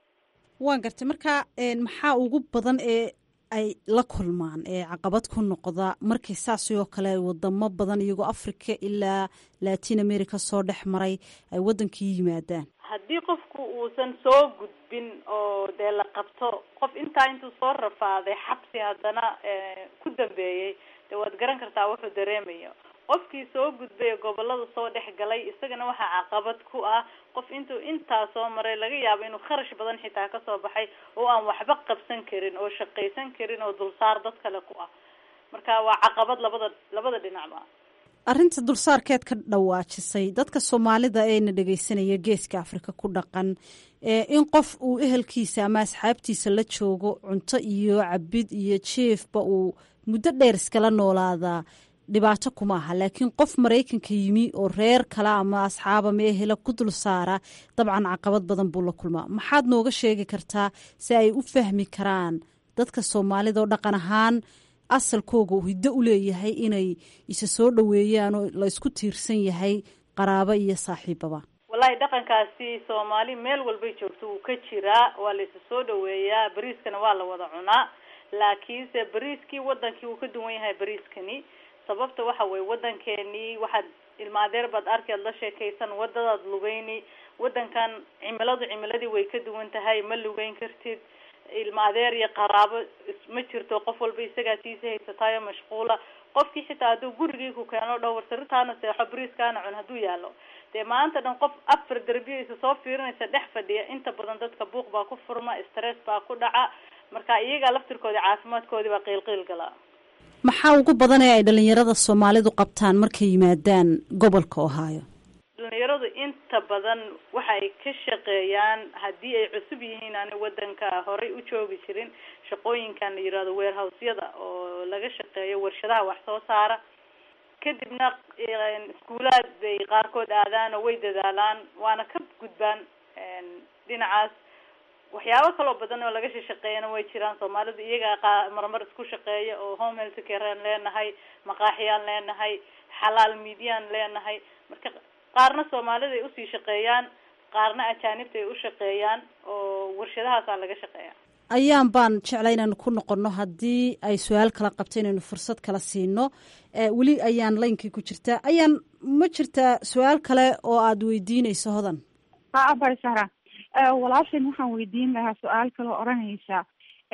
waan gartay marka maxaa ugu badan ee ay la kulmaan ee caqabad ku noqda markay saasi oo kale wadamo badan iyagoo africa ilaa latin america soo dhex maray ay wadankii yimaadaan haddii qofku uusan soo gudbin oo dee la qabto qof intaa intuu soo rafaaday xabsi haddana ku dambeeyey dee waad garan kartaa wuxuu dareemayo qofkii soo gudbay ee gobolada soo dhex galay isagana waxaa caqabad ku ah qof intuu intaa soo maray laga yaabo inuu kharash badan xitaa kasoo baxay oo aan waxba qabsan karin oo shaqaysan karin oo dulsaar dad kale ku ah marka waa caqabad labada labada dhinacba arrinta dulsaarkeed ka dhawaajisay dadka soomaalida eena dhegeysanaya geeska afrika ku dhaqan in qof uu ehelkiisa ama asxaabtiisa la joogo cunto iyo cabid iyo jiefba uu muddo dheer iskala noolaadaa dhibaato kuma aha laakiin qof maraykanka yimi oo reer kale ama asxaaba meehela ku dul saara dabcan caqabad badan buu la kulmaa maxaad nooga sheegi kartaa si ay u fahmi karaan dadka soomaalida oo dhaqan ahaan asalkooga hiddo u leeyahay inay isa soo dhoweeyaan oo la isku tiirsan yahay qaraabo iyo saaxiibaba wallahi dhaqankaasi soomaali meel walbay joogto wuu ka jiraa waa la isa soo dhoweeyaa bariiskana waa la wada cunaa laakiinse bariiskii wadankii wuu ka duwan yahay bariiskani sababta waxa weye wadankeenii waxaad ilmaadeer baad arki ad la sheekaysan wadadaad lugeyni wadankan cimiladu cimiladii way ka duwan tahay ma lugeyn kartid ilma adeer iyo qaraabo ma jirto qof walba isagaa tiisa haysataayo mashquula qofkii xitaa hadduu gurigii ku keeno dhowr saritaana seexo bariiskaana cun hadduu yaalo dee maanta dhan qof afar derbiyaysa soo fiirinaysa dhex fadhiya inta badan dadka buuq baa ku furma stress baa ku dhaca marka iyagaa laftirkoodi caafimaadkoodii baa qiilqiil galaa maxaa ugu badan ee ay dhalinyarada soomaalidu qabtaan markay yimaadaan gobolka ohaayo dhalinyaradu inta badan waxay ka shaqeeyaan haddii ay cusub yihiin aan wadanka horey u joogi jirin shaqooyinkan la yirahdo warehousyada oo laga shaqeeyo warshadaha wax soo saara kadibna iskuulaad bay qaarkood aadaan oo way dadaalaan waana ka gudbaan dhinacaas waxyaabo kaloo badan oo laga shaqeeyana way jiraan soomaalidu iyagaa marmar isku shaqeeya oo home health carean leenahay maqaaxiyaan leenahay xalaal miidyaan leenahay marka qaarna soomaalida ay usii shaqeeyaan qaarna ajaanibta ay u shaqeeyaan oo warshadahaasaa laga shaqeeya ayaan baan jeclay inaanu ku noqono haddii ay su-aal kala qabto inaynu fursad kala siino weli ayaan laynkii ku jirtaa ayaan ma jirtaa su-aal kale oo aada weydiinayso hodan abasara walaashan waxaan weydiin lahaa su-aal kaloo odhanaysa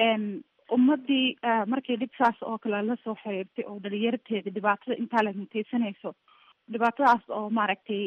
ummadii markay dhibkaas oo kale lasoo xiriirtay oo dhalinyarteeda dhibaatada intaa la mutaysanayso dhibaatadaas oo maaragtay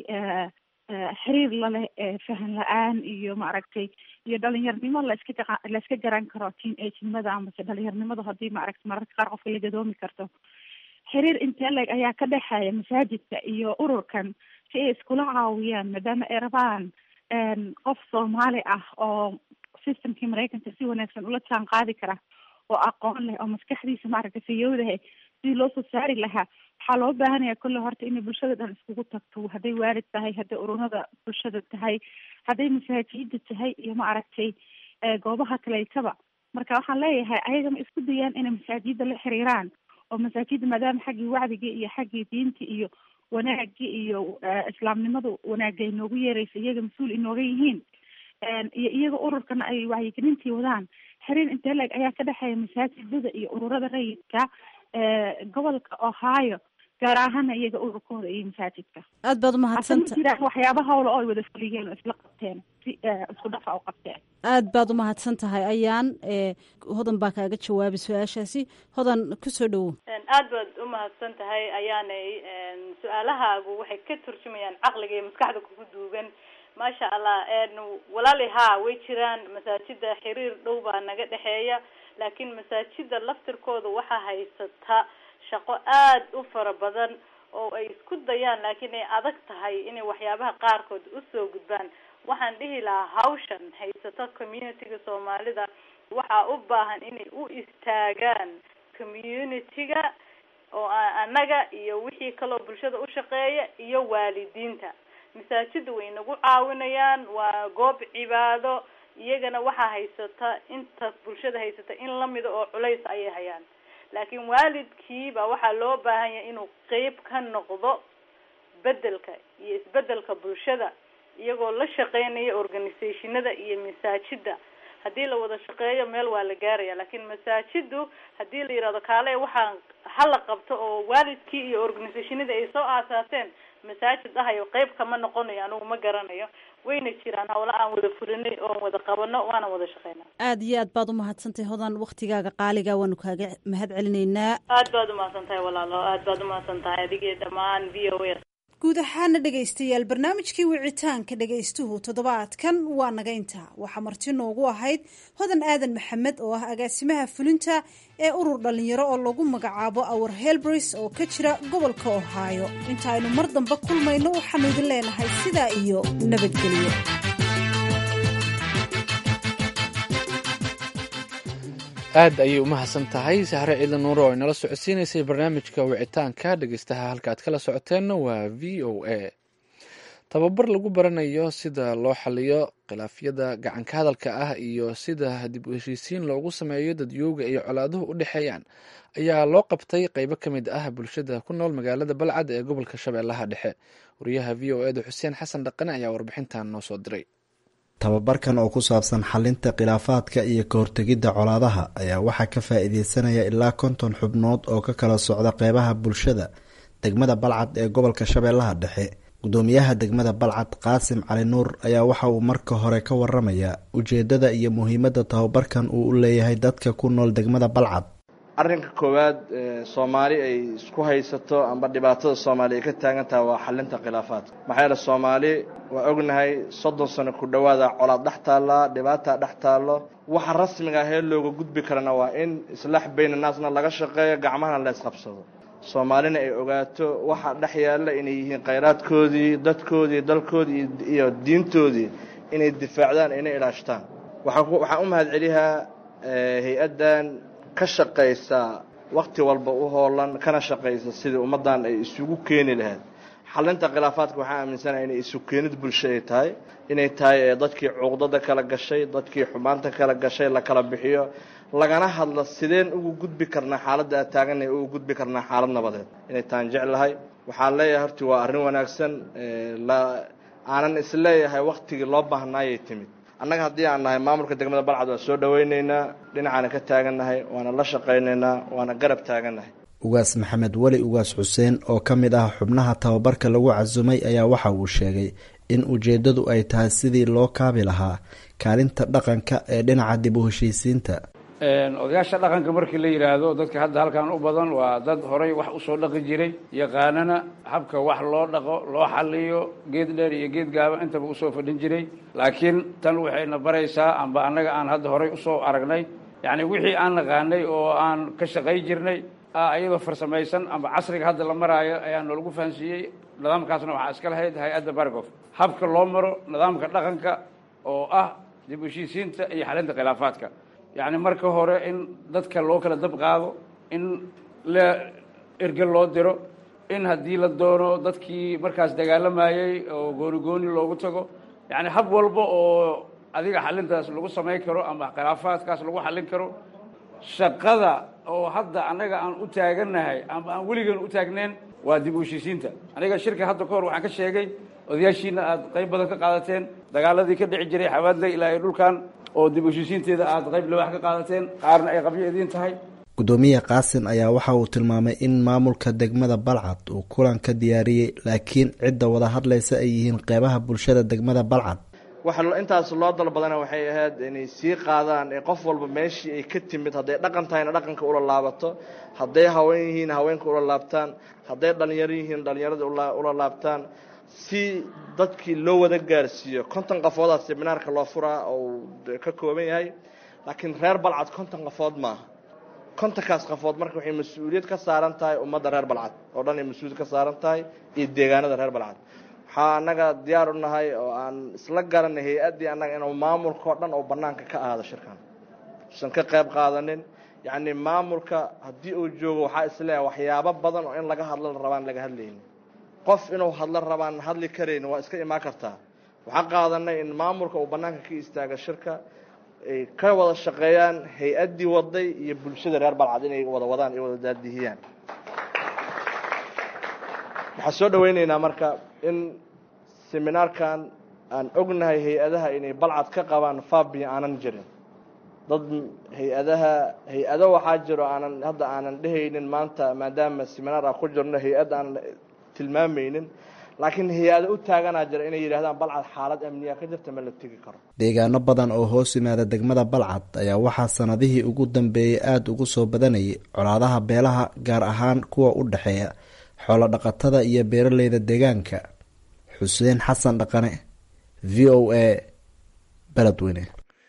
xiriir laleh fahan la-aan iyo maaragtay iyo dhalinyarnimo laiska laiska garan karo teen agenimada amase dhalinyarnimada hadii maaragta mararka qaar qofka la gadoomi karto xiriir intee leg ayaa ka dhexeeya masaajidka iyo ururkan si ay iskula caawiyaan maadaama ay rabaan qof soomaali ah oo systemkii maraykanka si wanaagsan ula jaan qaadi kara oo aqoon leh oo maskaxdiisa maaragtay fayowdahay sidii loo soo saari lahaa waxaa loo baahanaya kolle horta inay bulshada dhan iskugu tagto hadday waalid tahay hadday ururada bulshada tahay hadday masaajida tahay iyo maaragtay goobaha kaleetaba marka waxaan leeyahay ayaga ma isku dayaan inay masaajida la xiriiraan oo masaajida maadaama xaggii wacdigii iyo xaggii diinta iyo wanaagii iyo islaamnimadu wanaagay noogu yeeraysa iyaga mas-uul inooga yihiin iyo iyaga ururkana ay wacyigelintii wadaan xiriir intee leeg ayaa ka dhexeeya masaajidada iyo ururada rayidka gobolka ohio gaar ahaana iyaga ururkooda iyo masaajidka aad baad umahadsanta jiraan waxyaaba hawla oo ay wada fuliyeen oo isla qabteen si isku dhafa u qabteen aad baad umahadsan tahay ayaan hodan baa kaaga jawaabay su-aashaasi hodan kusoo dhowow aad baad umahadsan tahay ayaanay su-aalahaagu waxay ka turjumayaan caqliga iyo maskaxda kugu duugan maasha allah walaali haa way jiraan masaajida xiriir dhow baa naga dhexeeya laakiin masaajida laftirkooda waxaa haysata shaqo aada u fara badan oo ay isku dayaan laakiin ay adag tahay inay waxyaabaha qaarkood usoo gudbaan waxaan dhihi lahaa hawshan haysato community-ga soomaalida waxaa u baahan inay u istaagaan community-ga oo annaga iyo wixii kaloo bulshada u shaqeeya iyo waalidiinta masaajida way nagu caawinayaan waa goob cibaado iyagana waxaa haysata inta bulshada haysata in lamida oo culays ayay hayaan laakiin waalidkiiba waxaa loo baahan yahay inuu qeyb ka noqdo bedelka iyo isbedelka bulshada iyagoo la shaqeynaya organisationada iyo masaajida haddii la wada shaqeeyo meel waa la gaaraya laakiin masaajidu haddii la yihahdo kaale waxaa hala qabto oo waalidkii iyo organisationadii ay soo aasaaseen masaajid ahayo qeyb kama noqonayo anigu ma garanayo wayna jiraan hawla aan wada fulinay oon wada qabano waana wada shaqeynaa aada iyo aad baad umahadsantahay hodan waktigaaga qaaliga waanu kaaga mahad celinaynaa aad baad umahadsan tahay walaalo aad baad umahadsan tahay adigii dhammaan v o a guud ahaana dhegaystayaal barnaamijkii wicitaanka dhegaystuhu toddobaadkan waa naga intaa waxaa marti noogu ahayd hodan aadan maxamed oo ah agaasimaha fulinta ee urur dhallinyaro oo lagu magacaabo awar helbris oo ka jira gobolka ohaayo inta aynu mar dambe kulmayno waxaanu idin leenahay sidaa iyo nabadgelyo aad ayay u mahadsan tahay sahre ciidan nuure oo inala socodsiinaysay barnaamijka wicitaanka dhegeystaha halka aad kala socoteenna waa v o a tababar lagu baranayo sida loo xaliyo khilaafyada gacanka hadalka ah iyo sida dib u heshiisiin loogu sameeyo dadyooga iyo colaaduhu u dhexeeyaan ayaa loo qabtay qeybo ka mid ah bulshada ku nool magaalada balcad ee gobolka shabeellaha dhexe wariyaha v o eda xuseen xasan dhaqane ayaa warbixintan noo soo diray tababarkan oo ku saabsan xalinta khilaafaadka iyo ka hortegidda colaadaha ayaa waxaa ka faa-iideysanaya ilaa konton xubnood oo ka kala socda qeybaha bulshada degmada balcad ee gobolka shabeellaha dhexe gudoomiyaha degmada balcad qaasim cali nuur ayaa waxa uu marka hore ka waramaya ujeedada iyo muhiimadda tababarkan uu u leeyahay dadka ku nool degmada balcad arrinka koowaad soomaali ay isku haysato amba dhibaatada soomaali ay ka taagan tahay waa xalinta khilaafaadka maxaa yeele soomaali waa ognahay soddon sano ku dhowaada colaad dhex taallaa dhibaataa dhex taallo waxa rasmiga ah ee looga gudbi karana waa in islaax bayna naasna laga shaqeeyo gacmahana la isqabsado soomaalina ay ogaato waxa dhex yaalla inay yihiin khayraadkoodii dadkoodii dalkoodii iyo diintoodii inay difaacdaan inay ilaashtaan waxaan u mahad celiyaa hay-addan ka shaqaysa wakti walba u hoolan kana shaqaysa sidii ummaddan ay isugu keeni lahayd xalinta khilaafaadka waxaa aaminsanaha inay isu keenid bulsho ay tahay inay tahay dadkii cuqdada kala gashay dadkii xumaanta kala gashay la kala bixiyo lagana hadlo sideen ugu gudbi karnaa xaaladda aad taaganay ugu gudbi karnaa xaalad nabadeed inay taan jeclahay waxaan leeyahay horti waa arrin wanaagsan aanan isleeyahay waktigii loo baahnaayay timid annaga haddii aan nahay maamulka degmada balcad waa soo dhawaynaynaa dhinacaana ka taagannahay waana la shaqaynaynaa waana garab taagannahay ugaas maxamed weli ugaas xuseen oo ka mid ah xubnaha tababarka lagu casumay ayaa waxa uu sheegay in ujeeddadu ay tahay sidii loo kaabi lahaa kaalinta dhaqanka ee dhinaca dib u heshiisiinta odayaasha dhaqanka markii la yidhaahdo dadka hadda halkan u badan waa dad horay wax usoo dhaqi jiray yaqaanana habka wax loo dhaqo loo xaliyo geed dheer iyo geed gaaban intaba usoo fadhin jiray laakiin tan waxayna baraysaa amba annaga aan hadda horay usoo aragnay yacni wixii aan naqaanay oo aan ka shaqay jirnay iyadoo farsamaysan amba casriga hadda la maraayo ayaa noolagu fahansiiyey nidaamkaasna waxaa iska lahayd hay-adda bargof habka loo maro nidaamka dhaqanka oo ah dib u heshiisiinta iyo xalinta khilaafaadka yacni marka hore in dadka loo kala dab qaado in la erge loo diro in haddii la doono dadkii markaas dagaalamayey oo gooni gooni loogu tago yacni hab walba oo adiga xalintaas lagu samayn karo ama khilaafaadkaas lagu xallin karo shaqada oo hadda annaga aan u taagannahay ama aan weligan u taagneen waa dib u heshiisiinta aniga shirka hadda ka hor waxaan ka sheegay odayaashiina aada qayb badan ka qaadateen dagaaladii ka dhici jiray xawaadley ilaa iyo dhulkan oo dib u heshiisiinteeda aada qayb labax ka qaadateen qaarna ay qabyo idiin tahay gudoomiye qaasim ayaa waxa uu tilmaamay in maamulka degmada balcad uu kulan ka diyaariyey laakiin cidda wada hadlaysa ay yihiin qeybaha bulshada degmada balcad waxa intaas loo dalbadana waxay ahayd inay sii qaadaan ee qof walba meeshii ay ka timid hadday dhaqan tahayna dhaqanka ula laabato hadday haween yihiin haweenka ula laabtaan hadday dhalinyaro yihiin dhalinyarada ula laabtaan si dadkii loo wada gaarsiiyo konton qafoodaa seminaarka loo furaa oo ka kooban yahay laakiin reer balcad konton qafood maaha kontankaas qafood marka waxay mas-uuliyad ka saaran tahay ummadda reer balcad oo dhan ay mas-uuliyad ka saaran tahay iyo deegaanada reer balcad waxaa annaga diyaar u nahay oo aan isla garanay hay-addii annaga inuu maamulka oo dhan oo bannaanka ka ahaado shirkan usan ka qayb qaadanin yacni maamulka haddii uu joogo waxaa isleeyahay waxyaabo badan oo in laga hadlo la rabaan laga hadlayni qof inuu hadlo rabaan hadli karayn waa iska imaan kartaa waxaan qaadanay in maamulka uu bannaanka ka istaaga shirka ay ka wada shaqeeyaan hay-addii waday iyo bulshada reer balcad inay wada wadaan ay wada daadihiyaan waxaan soo dhawaynaynaa marka in seminaarkan aan ognahay hay-adaha inay balcad ka qabaan fabi aanan jirin dad hay-adaha hay-ado waxaa jiro aanan hadda aanan dhehaynin maanta maadaama seminaar aan ku jirno hay-ad aanan tilmaamaynin laakiin hay-ado u taaganaa jira inay yidhahdaan balcad xaalad amniya ka jirta ma la tegi karo deegaano badan oo hoos yimaada degmada balcad ayaa waxaa sanadihii ugu dambeeyey aada ugu soo badanayay colaadaha beelaha gaar ahaan kuwa u dhexeeya xoolo dhaqatada iyo beeraleyda deegaanka xuseen xasan dhaqane v o a beledweyne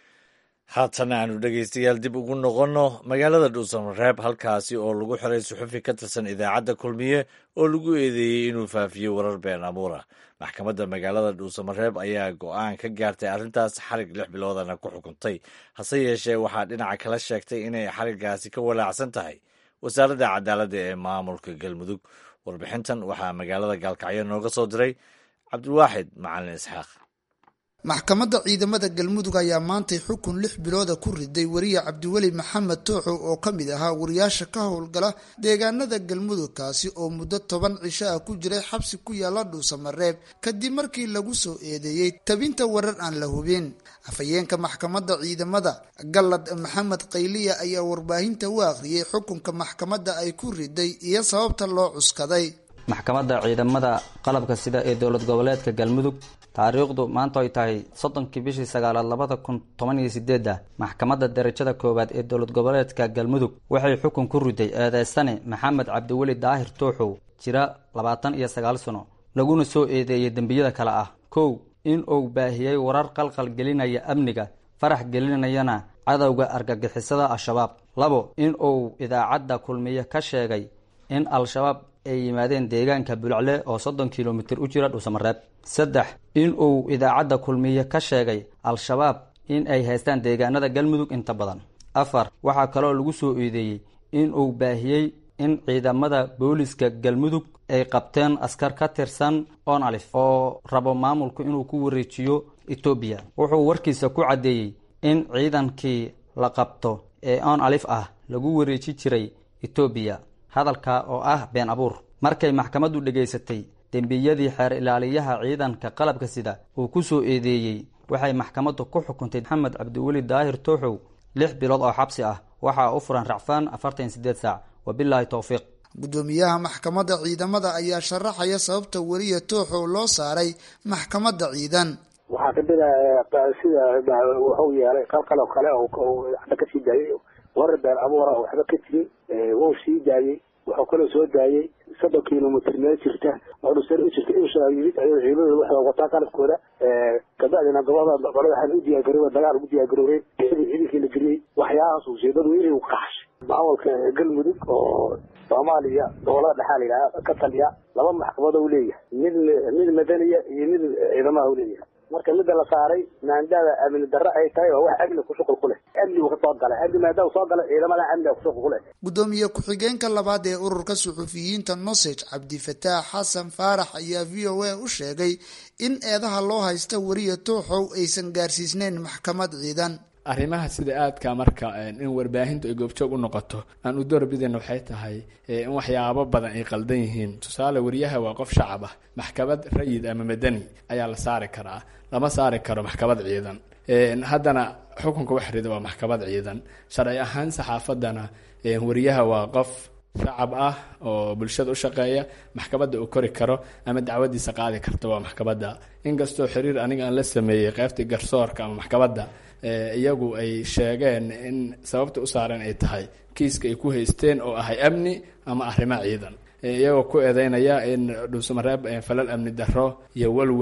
haatana aanu dhegaystayaal dib ugu noqonno magaalada dhuusamareeb halkaasi oo lagu xiray suxufi ka tirsan idaacadda kulmiye oo lagu eedeeyey inuu faafiyey warar been abuura maxkamadda magaalada dhuusamareeb ayaa go-aan ka gaartay arrintaas xarig lix biloodana ku xukuntay hase yeeshee waxaa dhinaca kala sheegtay inay xariggaasi ka walaacsan tahay wasaaradda cadaaladda ee maamulka galmudug warbixintan waxaa magaalada gaalkacyo nooga soo diray cabdiwaaxid macalin isxaaq maxkamadda ciidamada galmudug ayaa maantay xukun lix bilooda ku riday wariye cabdiweli maxamed tooxow oo ka mid ahaa wariyaasha ka howlgala deegaanada galmudug kaasi oo muddo toban cisho ah ku jiray xabsi ku yaala dhuusamareeb kadib markii lagu soo eedeeyey tabinta warar aan la hubin afhayeenka maxkamadda ciidamada gallad maxamed qayliya ayaa warbaahinta u akhriyey xukunka maxkamadda ay ku riday iyo sababta loo cuskaday maxkamadda ciidamada qalabka sida ee dowlad goboleedka galmudug taariikhdu maanta ay tahay soddonkii bishii sagaalaad labada kun toban iyo sideedda maxkamadda darajada koowaad ee dowlad goboleedka galmudug waxay xukun ku riday eedeysane maxamed cabdiweli daahir tooxow jira labaatan iyo sagaal sano laguna soo eedeeyey dembiyada kale ah kow in uu baahiyey warar qalqal gelinaya amniga farax gelinayana cadowga argagixisada al-shabaab labo in uu idaacadda kulmiye ka sheegay in al-shabaab ay yimaadeen deegaanka bulcle oo soddon kilomitir u jira dhuusamareeb saddex in uu idaacadda kulmiye ka sheegay al-shabaab in ay haystaan deegaanada galmudug inta badan afar waxaa kaloo lagu soo eedeeyey in uu baahiyey in ciidamada booliska galmudug ay qabteen askar ka tirsan onalif oo rabo maamulku inuu ku wareejiyo etoobiya wuxuu warkiisa ku caddeeyey in ciidankii la qabto ee onalif ah lagu wareeji jiray etoobiya hadalka oo ah been abuur markay maxkamaddu dhegaysatay dembiyadii xeer ilaaliyaha ciidanka qalabka sida uu ku soo eedeeyey waxay maxkamaddu ku xukuntay maxamed cabdiweli daahir tooxow lix bilood oo xabsi ah waxaa u furan racfaan afartan sideed saac wabilaahi towfiiq gudoomiyaha maxkamadda ciidamada ayaa sharaxaya sababta weliya tooxow loo saaray maxkamadda ciidan waxaa kamida sida wuxuu yeelay qalqal oo kale waxba kasii daayay warar been abuura oo waxba ka jirin wuu sii daayey wuxuu kaloo soo daayey soddon kilomitr meel jirta oo dhusar u jirta inshaa yimid ayuu ciidamada waxay wataa qalabkooda kabacdina gobolada qolada waxaan u diyaargarooba dagaal ugu diyaargaroobeen ciidankii la geliyey waxyaahaas ujeedadu inay qaxshay maamulka galmudug oo soomaaliya gobolada dhexaa la yidhaha ka taliya laba maxkamad u leeyahay mid mid madaniya iyo mid ciidamaha u leeyahay marka midda la saaray maandada amni darre ay tahay oo wax amni ku shuqul ku leh amnigu ka soo galay amni maadaama soo galay ciidamada amniga ku shuqul ku leh gudoomiye ku-xigeenka labaad ee ururka suxufiyiinta nosage cabdifataax xasan faarax ayaa v o a u sheegay in eedaha loo haysta weriya tooxow aysan gaarsiisneyn maxkamad ciidan arrimaha sida aadka marka in warbaahintu ay goobjoog u noqoto aan u doorbidayna waxay tahay in waxyaabo badan ay qaldan yihiin tusaale wariyaha waa qof shacab ah maxkamad rayid ama madani ayaa la saari karaa lama saari karo maxkamad ciidan haddana xukunka wax rida waa maxkamad ciidan sharci ahaan saxaafadana wariyaha waa qof shacab ah oo bulshada u shaqeeya maxkamadda uu kori karo ama dacwadiisa qaadi karta waa maxkamadda inkastoo xiriir aniga aan la sameeyey qeybtii garsoorka ama maxkamadda iyagu ay sheegeen in sababta u saareen ay tahay kiiska ay ku haysteen oo ahay amni ama arrimo ciidan iyagoo ku eedeynaya in dhuusamareeb falal amni darro iyo walwal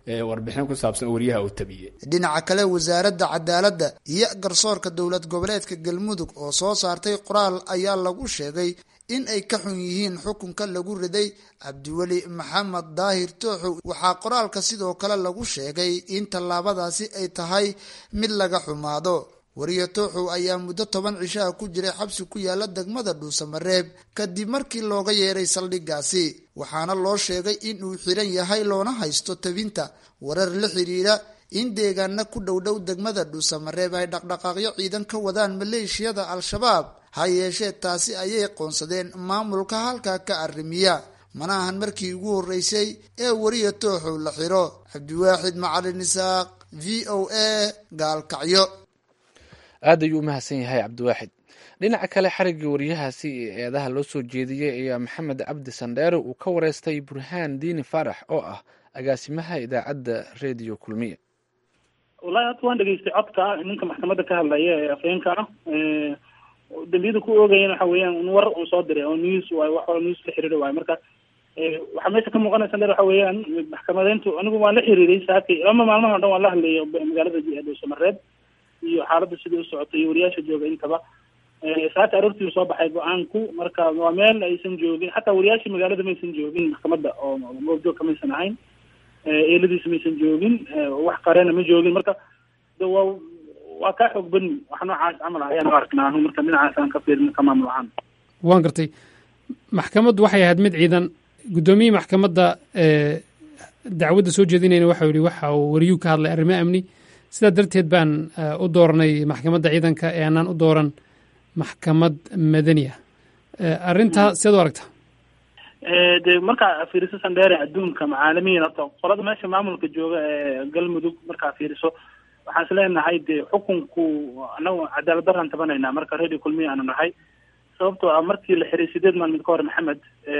warbixin ku saabsan wariyaha uu tabiyey dhinaca kale wasaaradda cadaaladda iyo garsoorka dowlad goboleedka galmudug oo soo saartay qoraal ayaa lagu sheegay in ay ka xun yihiin xukunka lagu riday cabdiweli maxamed daahir tooxow waxaa qoraalka sidoo kale lagu sheegay in tallaabadaasi ay tahay mid laga xumaado wariye tooxow ayaa muddo toban cishaha ku jiray xabsi ku yaala degmada dhuusamareeb kadib markii looga yeeray saldhiggaasi waxaana loo sheegay in uu xiran yahay loona haysto tabinta warar la xiriira in deegaana ku dhowdhow degmada dhuusamareeb ay dhaqdhaqaaqyo ciidan ka wadaan maleeshiyada al-shabaab ha yeeshee taasi ayay qoonsadeen maamulka halkaa ka arrimiya mana ahan markii ugu horreysay ee wariye tooxow la xiro cabdiwaaxid macalin isaaq v o a gaalkacyo aad ayuu u mahadsan yahay cabdiwaaxid dhinaca kale xariggii wariyahaasi ee eedaha loo soo jeediyey ayaa maxamed cabdi sandheere uu ka wareystay burhaan diini faarax oo ah agaasimaha idaacadda rediyo kulmiye wallahi hadda waan dhegeystay codka ninka maxkamadda ka hadlaya ee afheenka ah dambiyada ku oogayana waxa weeyaan war uu soo diray oo news waay wax news la xiriira waayo marka waxaa meesha ka muuqanaysa dheer waxa weeyaan maxkamadeyntu anigu waan la xiriiray saakay lama maalmaha o dhan waan la hadlayay magaalada dhuusamareeb iyo xaaladda sidai u socotay iyo wariyaasha jooga intaba saaka aroortii soo baxay go-aanku marka waa meel aysan joogin xataa wariyaasha magaalada maysan joogin maxkamadda oo goobjoog kamaysan ahayn eeladiisa maysan joogin wax qareena ma joogin marka de waa waa kaa xoog badni wax noocaas camal ah ayaan u arknaa anu marka dhinacaas aan ka fiirin ka maamul ahaan waan gartay maxkamaddu waxay ahayd mid ciidan guddoomiyihii maxkamadda dacwadda soo jeedinayna waxau yihi waxa uu wariyuu ka hadlay arrimo amni sidaa darteed baan u dooranay maxkamadda ciidanka ee aanaan u dooran maxkamad madani ah arrintaa siad u aragta de markaa fiiriso sandheere adduunka macaalimiin horta qolada meesha maamulka jooga ee galmudug markaa fiiriso waxaan is leenahay de xukunku anagu cadaalad daraan tabanaynaa marka radio kulmiya aanu nahay sababtoo ah markii la xiray sideed maalmood ka hor maxamed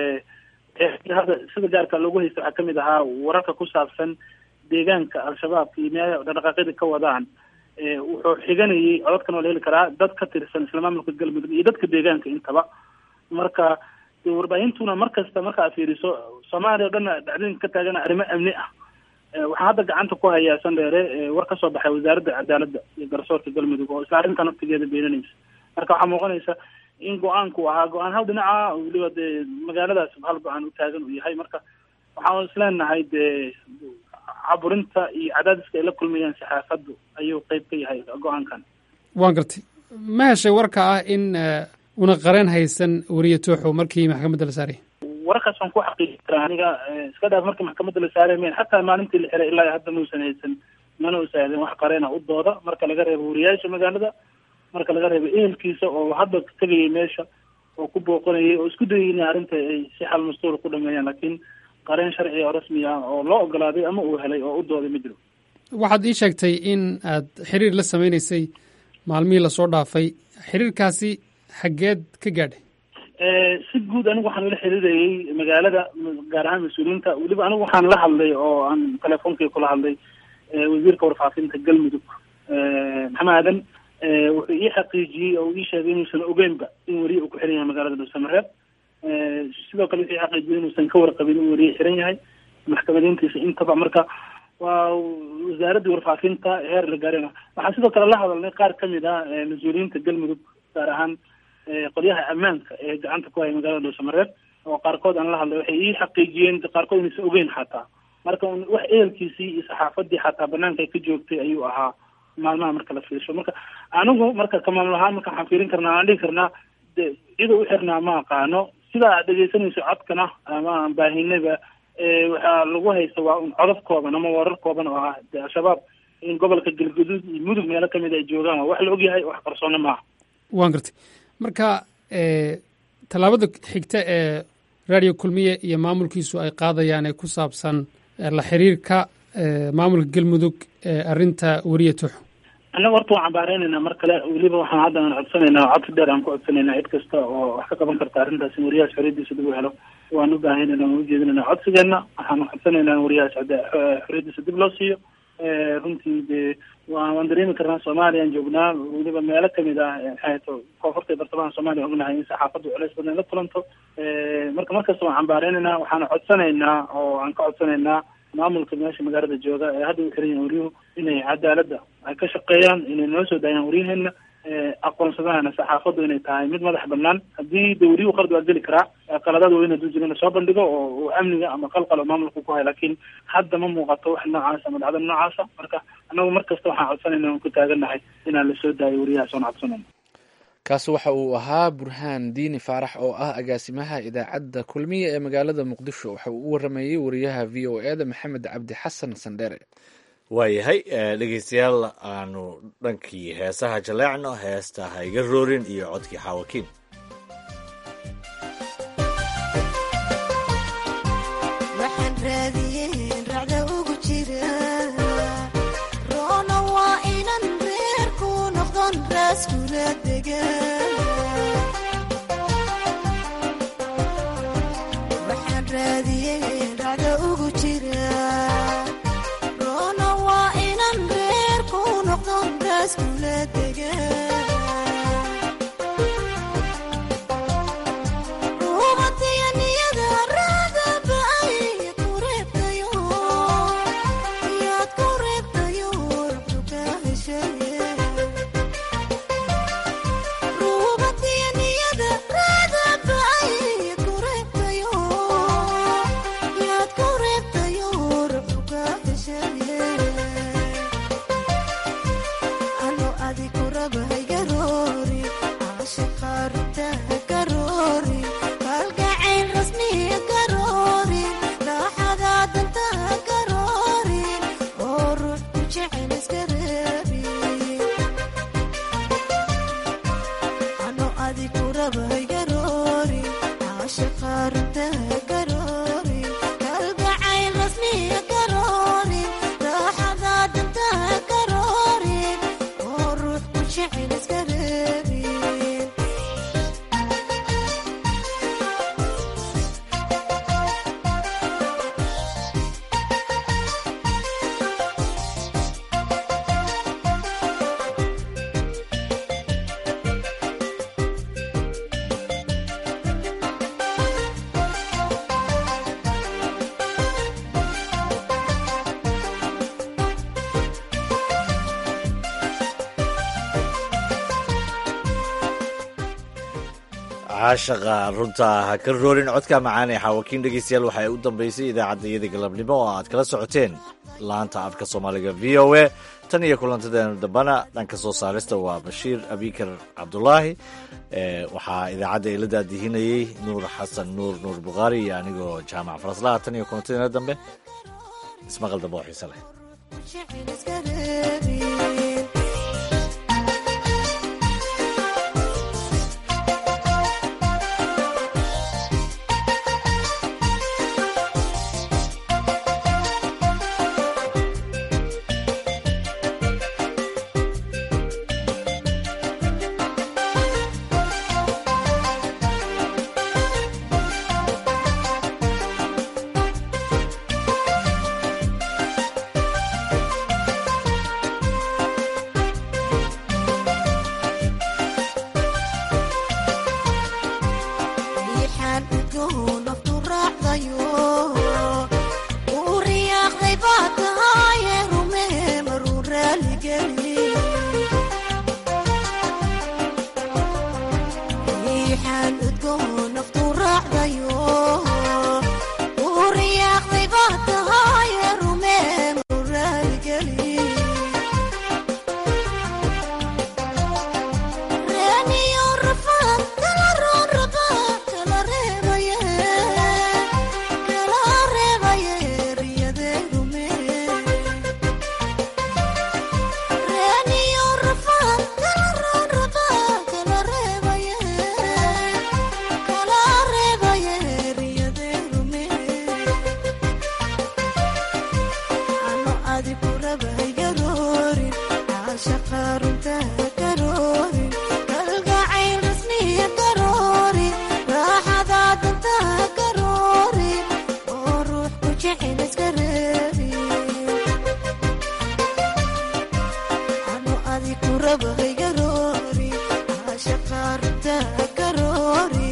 hadda sida gaarka loogu haysta waxaa kamid ahaa wararka ku saabsan deegaanka al-shabaabka iyo meelaha dhaqdhaqaaqyada ka wadaan wuxuu xiganayay codadkan waa la heli karaa dad ka tirsan isla maamulka galmudug iyo dadka deegaanka intaba marka warbaahintuna mar kasta marka aad fiiriso soomaaliya o dhan dhacdooyinka ka taagana arrimo amni ah waxaan hadda gacanta ku hayaa sandheere war kasoo baxay wasaaradda cadaaladda iyo garsoorka galmudug oo isla arrintan naftigeeda beenanaysa marka waxaa muuqanaysa in go-aanku ahaa go-aan hal dhinaca weliba dee magaaladaas hal go-aan u taagan uu yahay marka waxaan isleenahay dee caburinta iyo cadaadiska ay la kulmayaan saxaafaddu ayuu qeyb ka yahay go-aankan waan gartay ma heshay warka ah in una qareen haysan wariye tooxow markii maxkamadda la saarayay wararkaas waan ku xaqiiji karaa aniga iska dhaaf markii maxkamadda la saaray men xataa maalintii la xiray ilaa hadda mausan haysan mana usaahden wax qareena u dooda marka laga reebo wariyaasha magaalada marka laga reebo ehelkiisa oo hadda tegayay meesha oo ku booqanayay oo isku dayay inay arrinta ay si xal mastuura ku dhameeyaan laakiin qareen sharci oo rasmi ah oo loo ogolaaday ama uu helay oo u dooday ma jiro waxaad ii sheegtay in aad xiriir la sameynaysay maalmihii lasoo dhaafay xiriirkaasi xaggeed ka gaadhay si guud anigu waxaan ula xiriirayay magaalada gaar ahaan mas-uuliyiinta weliba anigu waxaan la hadlay oo aan telefonkii kula hadlay wasiirka warfaafinta galmudug maxamed aadan wuxuu ii xaqiijiyey oo ii sheegay inuusan ogeynba in weriye uu ku xiran yahay magaalada dhuusamareeb sidoo kale wuxuu ii xaqiijiyey inuusan ka warqabin in weriye xiran yahay maxkamadiintiisa intaba marka waa wasaaraddii warfaafinta heer la gaarina waxaan sidoo kale la hadalnay qaar kamid ah mas-uuliyiinta galmudug gaar ahaan qolyaha ammaanka ee gacanta ku haya magaalada dhuusamareeb oo qaarkood aan la hadlay waxay ii xaqiijiyeen qaarkood inaysan ogeyn xataa marka wax ehelkiisii iyo saxaafadii xataa banaanka ay ka joogtay ayuu ahaa maalmaha marka la fiirsho marka anigu marka ka maamul ahaan marka waxaan fiirin karnaa aan dhihi karnaa de cida u xirnaa ma aqaano sidaa aad dhegeysanayso codkana ama aan baahinayba waxaa lagu haysta waa un codad kooban ama warar kooban oo ah de al-shabaab in gobolka galgaduud iyo mudug meelo kamid ay joogaan waa wax la ogyahay wax qarsoona maaha waan gartay marka tallaabada xigta ee radio kulmiye iyo maamulkiisu ay qaadayaan ee ku saabsan la xiriirka maamulka galmudug ee arrinta weriye tuxo annaga horta waan cambaareynayna mar kale weliba waxaan hadda aan codsanaynaa codsi dheer aan ku codsanayna cid kasta oo wax ka qaban karta arrintaas in wariyahaas xoriyadiisa dib u helo waan u baahanayna waan ujeedinayna codsigeena waxaan codsanaynaa in wariyahaas xoriyadiisa dib loo siiyo runtii dee wa waan dareemi karnaa soomaaliya aan joognaa weliba meelo kamid ah maxaato koonfurta iyo bartamaha soomaaliya ognahay in saxaafaddu culays badan la kulanto marka markasta waan cambaareynayna waxaana codsanaynaa oo aan ka codsanaynaa maamulka meesha magaalada jooga ee hadda u xiran yahin waryuhu inay cadaaladda ay ka shaqeeyaan inay noo soo daayaan waryaheena aqoonsadahana saxaafaddu inay tahay mid madax banaan haddii de waryuhu qalad waa geli karaa qaladaad waa ina dujir ina soo bandhigo oo uu amniga ama qalqal oo maamulka ku hayo laakiin hadda ma muuqato wax noocaasa ama dhacdo noocaasa marka annagu mar kasta waxaan codsanayna aan ku taagannahay inaan la soo daayo waryahaas oon codsanayno kaasi waxa uu ahaa burhaan diini faarax oo ah agaasimaha idaacadda kulmiya ee magaalada muqdisho waxa uu u waramayey wariyaha v o e da maxamed cabdi xasan sandheere waayahay dhegeystayaal aanu dhankii heesaha jaleecno heesta ha iga roorin iyo codkii xaawakiin waxaan raadiyeen racda ugu jira roona waa inan reer ku noqdon raaskula degan waxaan raadiyeen racda ugu jira roona waa inan reer ku noqdon raaskula degan caashaqa runta ha ka roorin codka macaan ee xaawakiin dhegeystayaal waxay u dambeysay idaacadda iyada galabnimo oo aad kala socoteen laanta afka soomaaliga v o a tan iyo kulantadeenu dambana dhanka soo saarista waa bashiir abikar cabdulaahi waxaa idaacadda ila daadihinayey nuur xasan nuur nuur bukhaari iyo anigoo jaamac faraslaha tan iyo kulantadeena dambe ismaqal dambe oo xiise leh raba haygaroori caashaqa runta karoori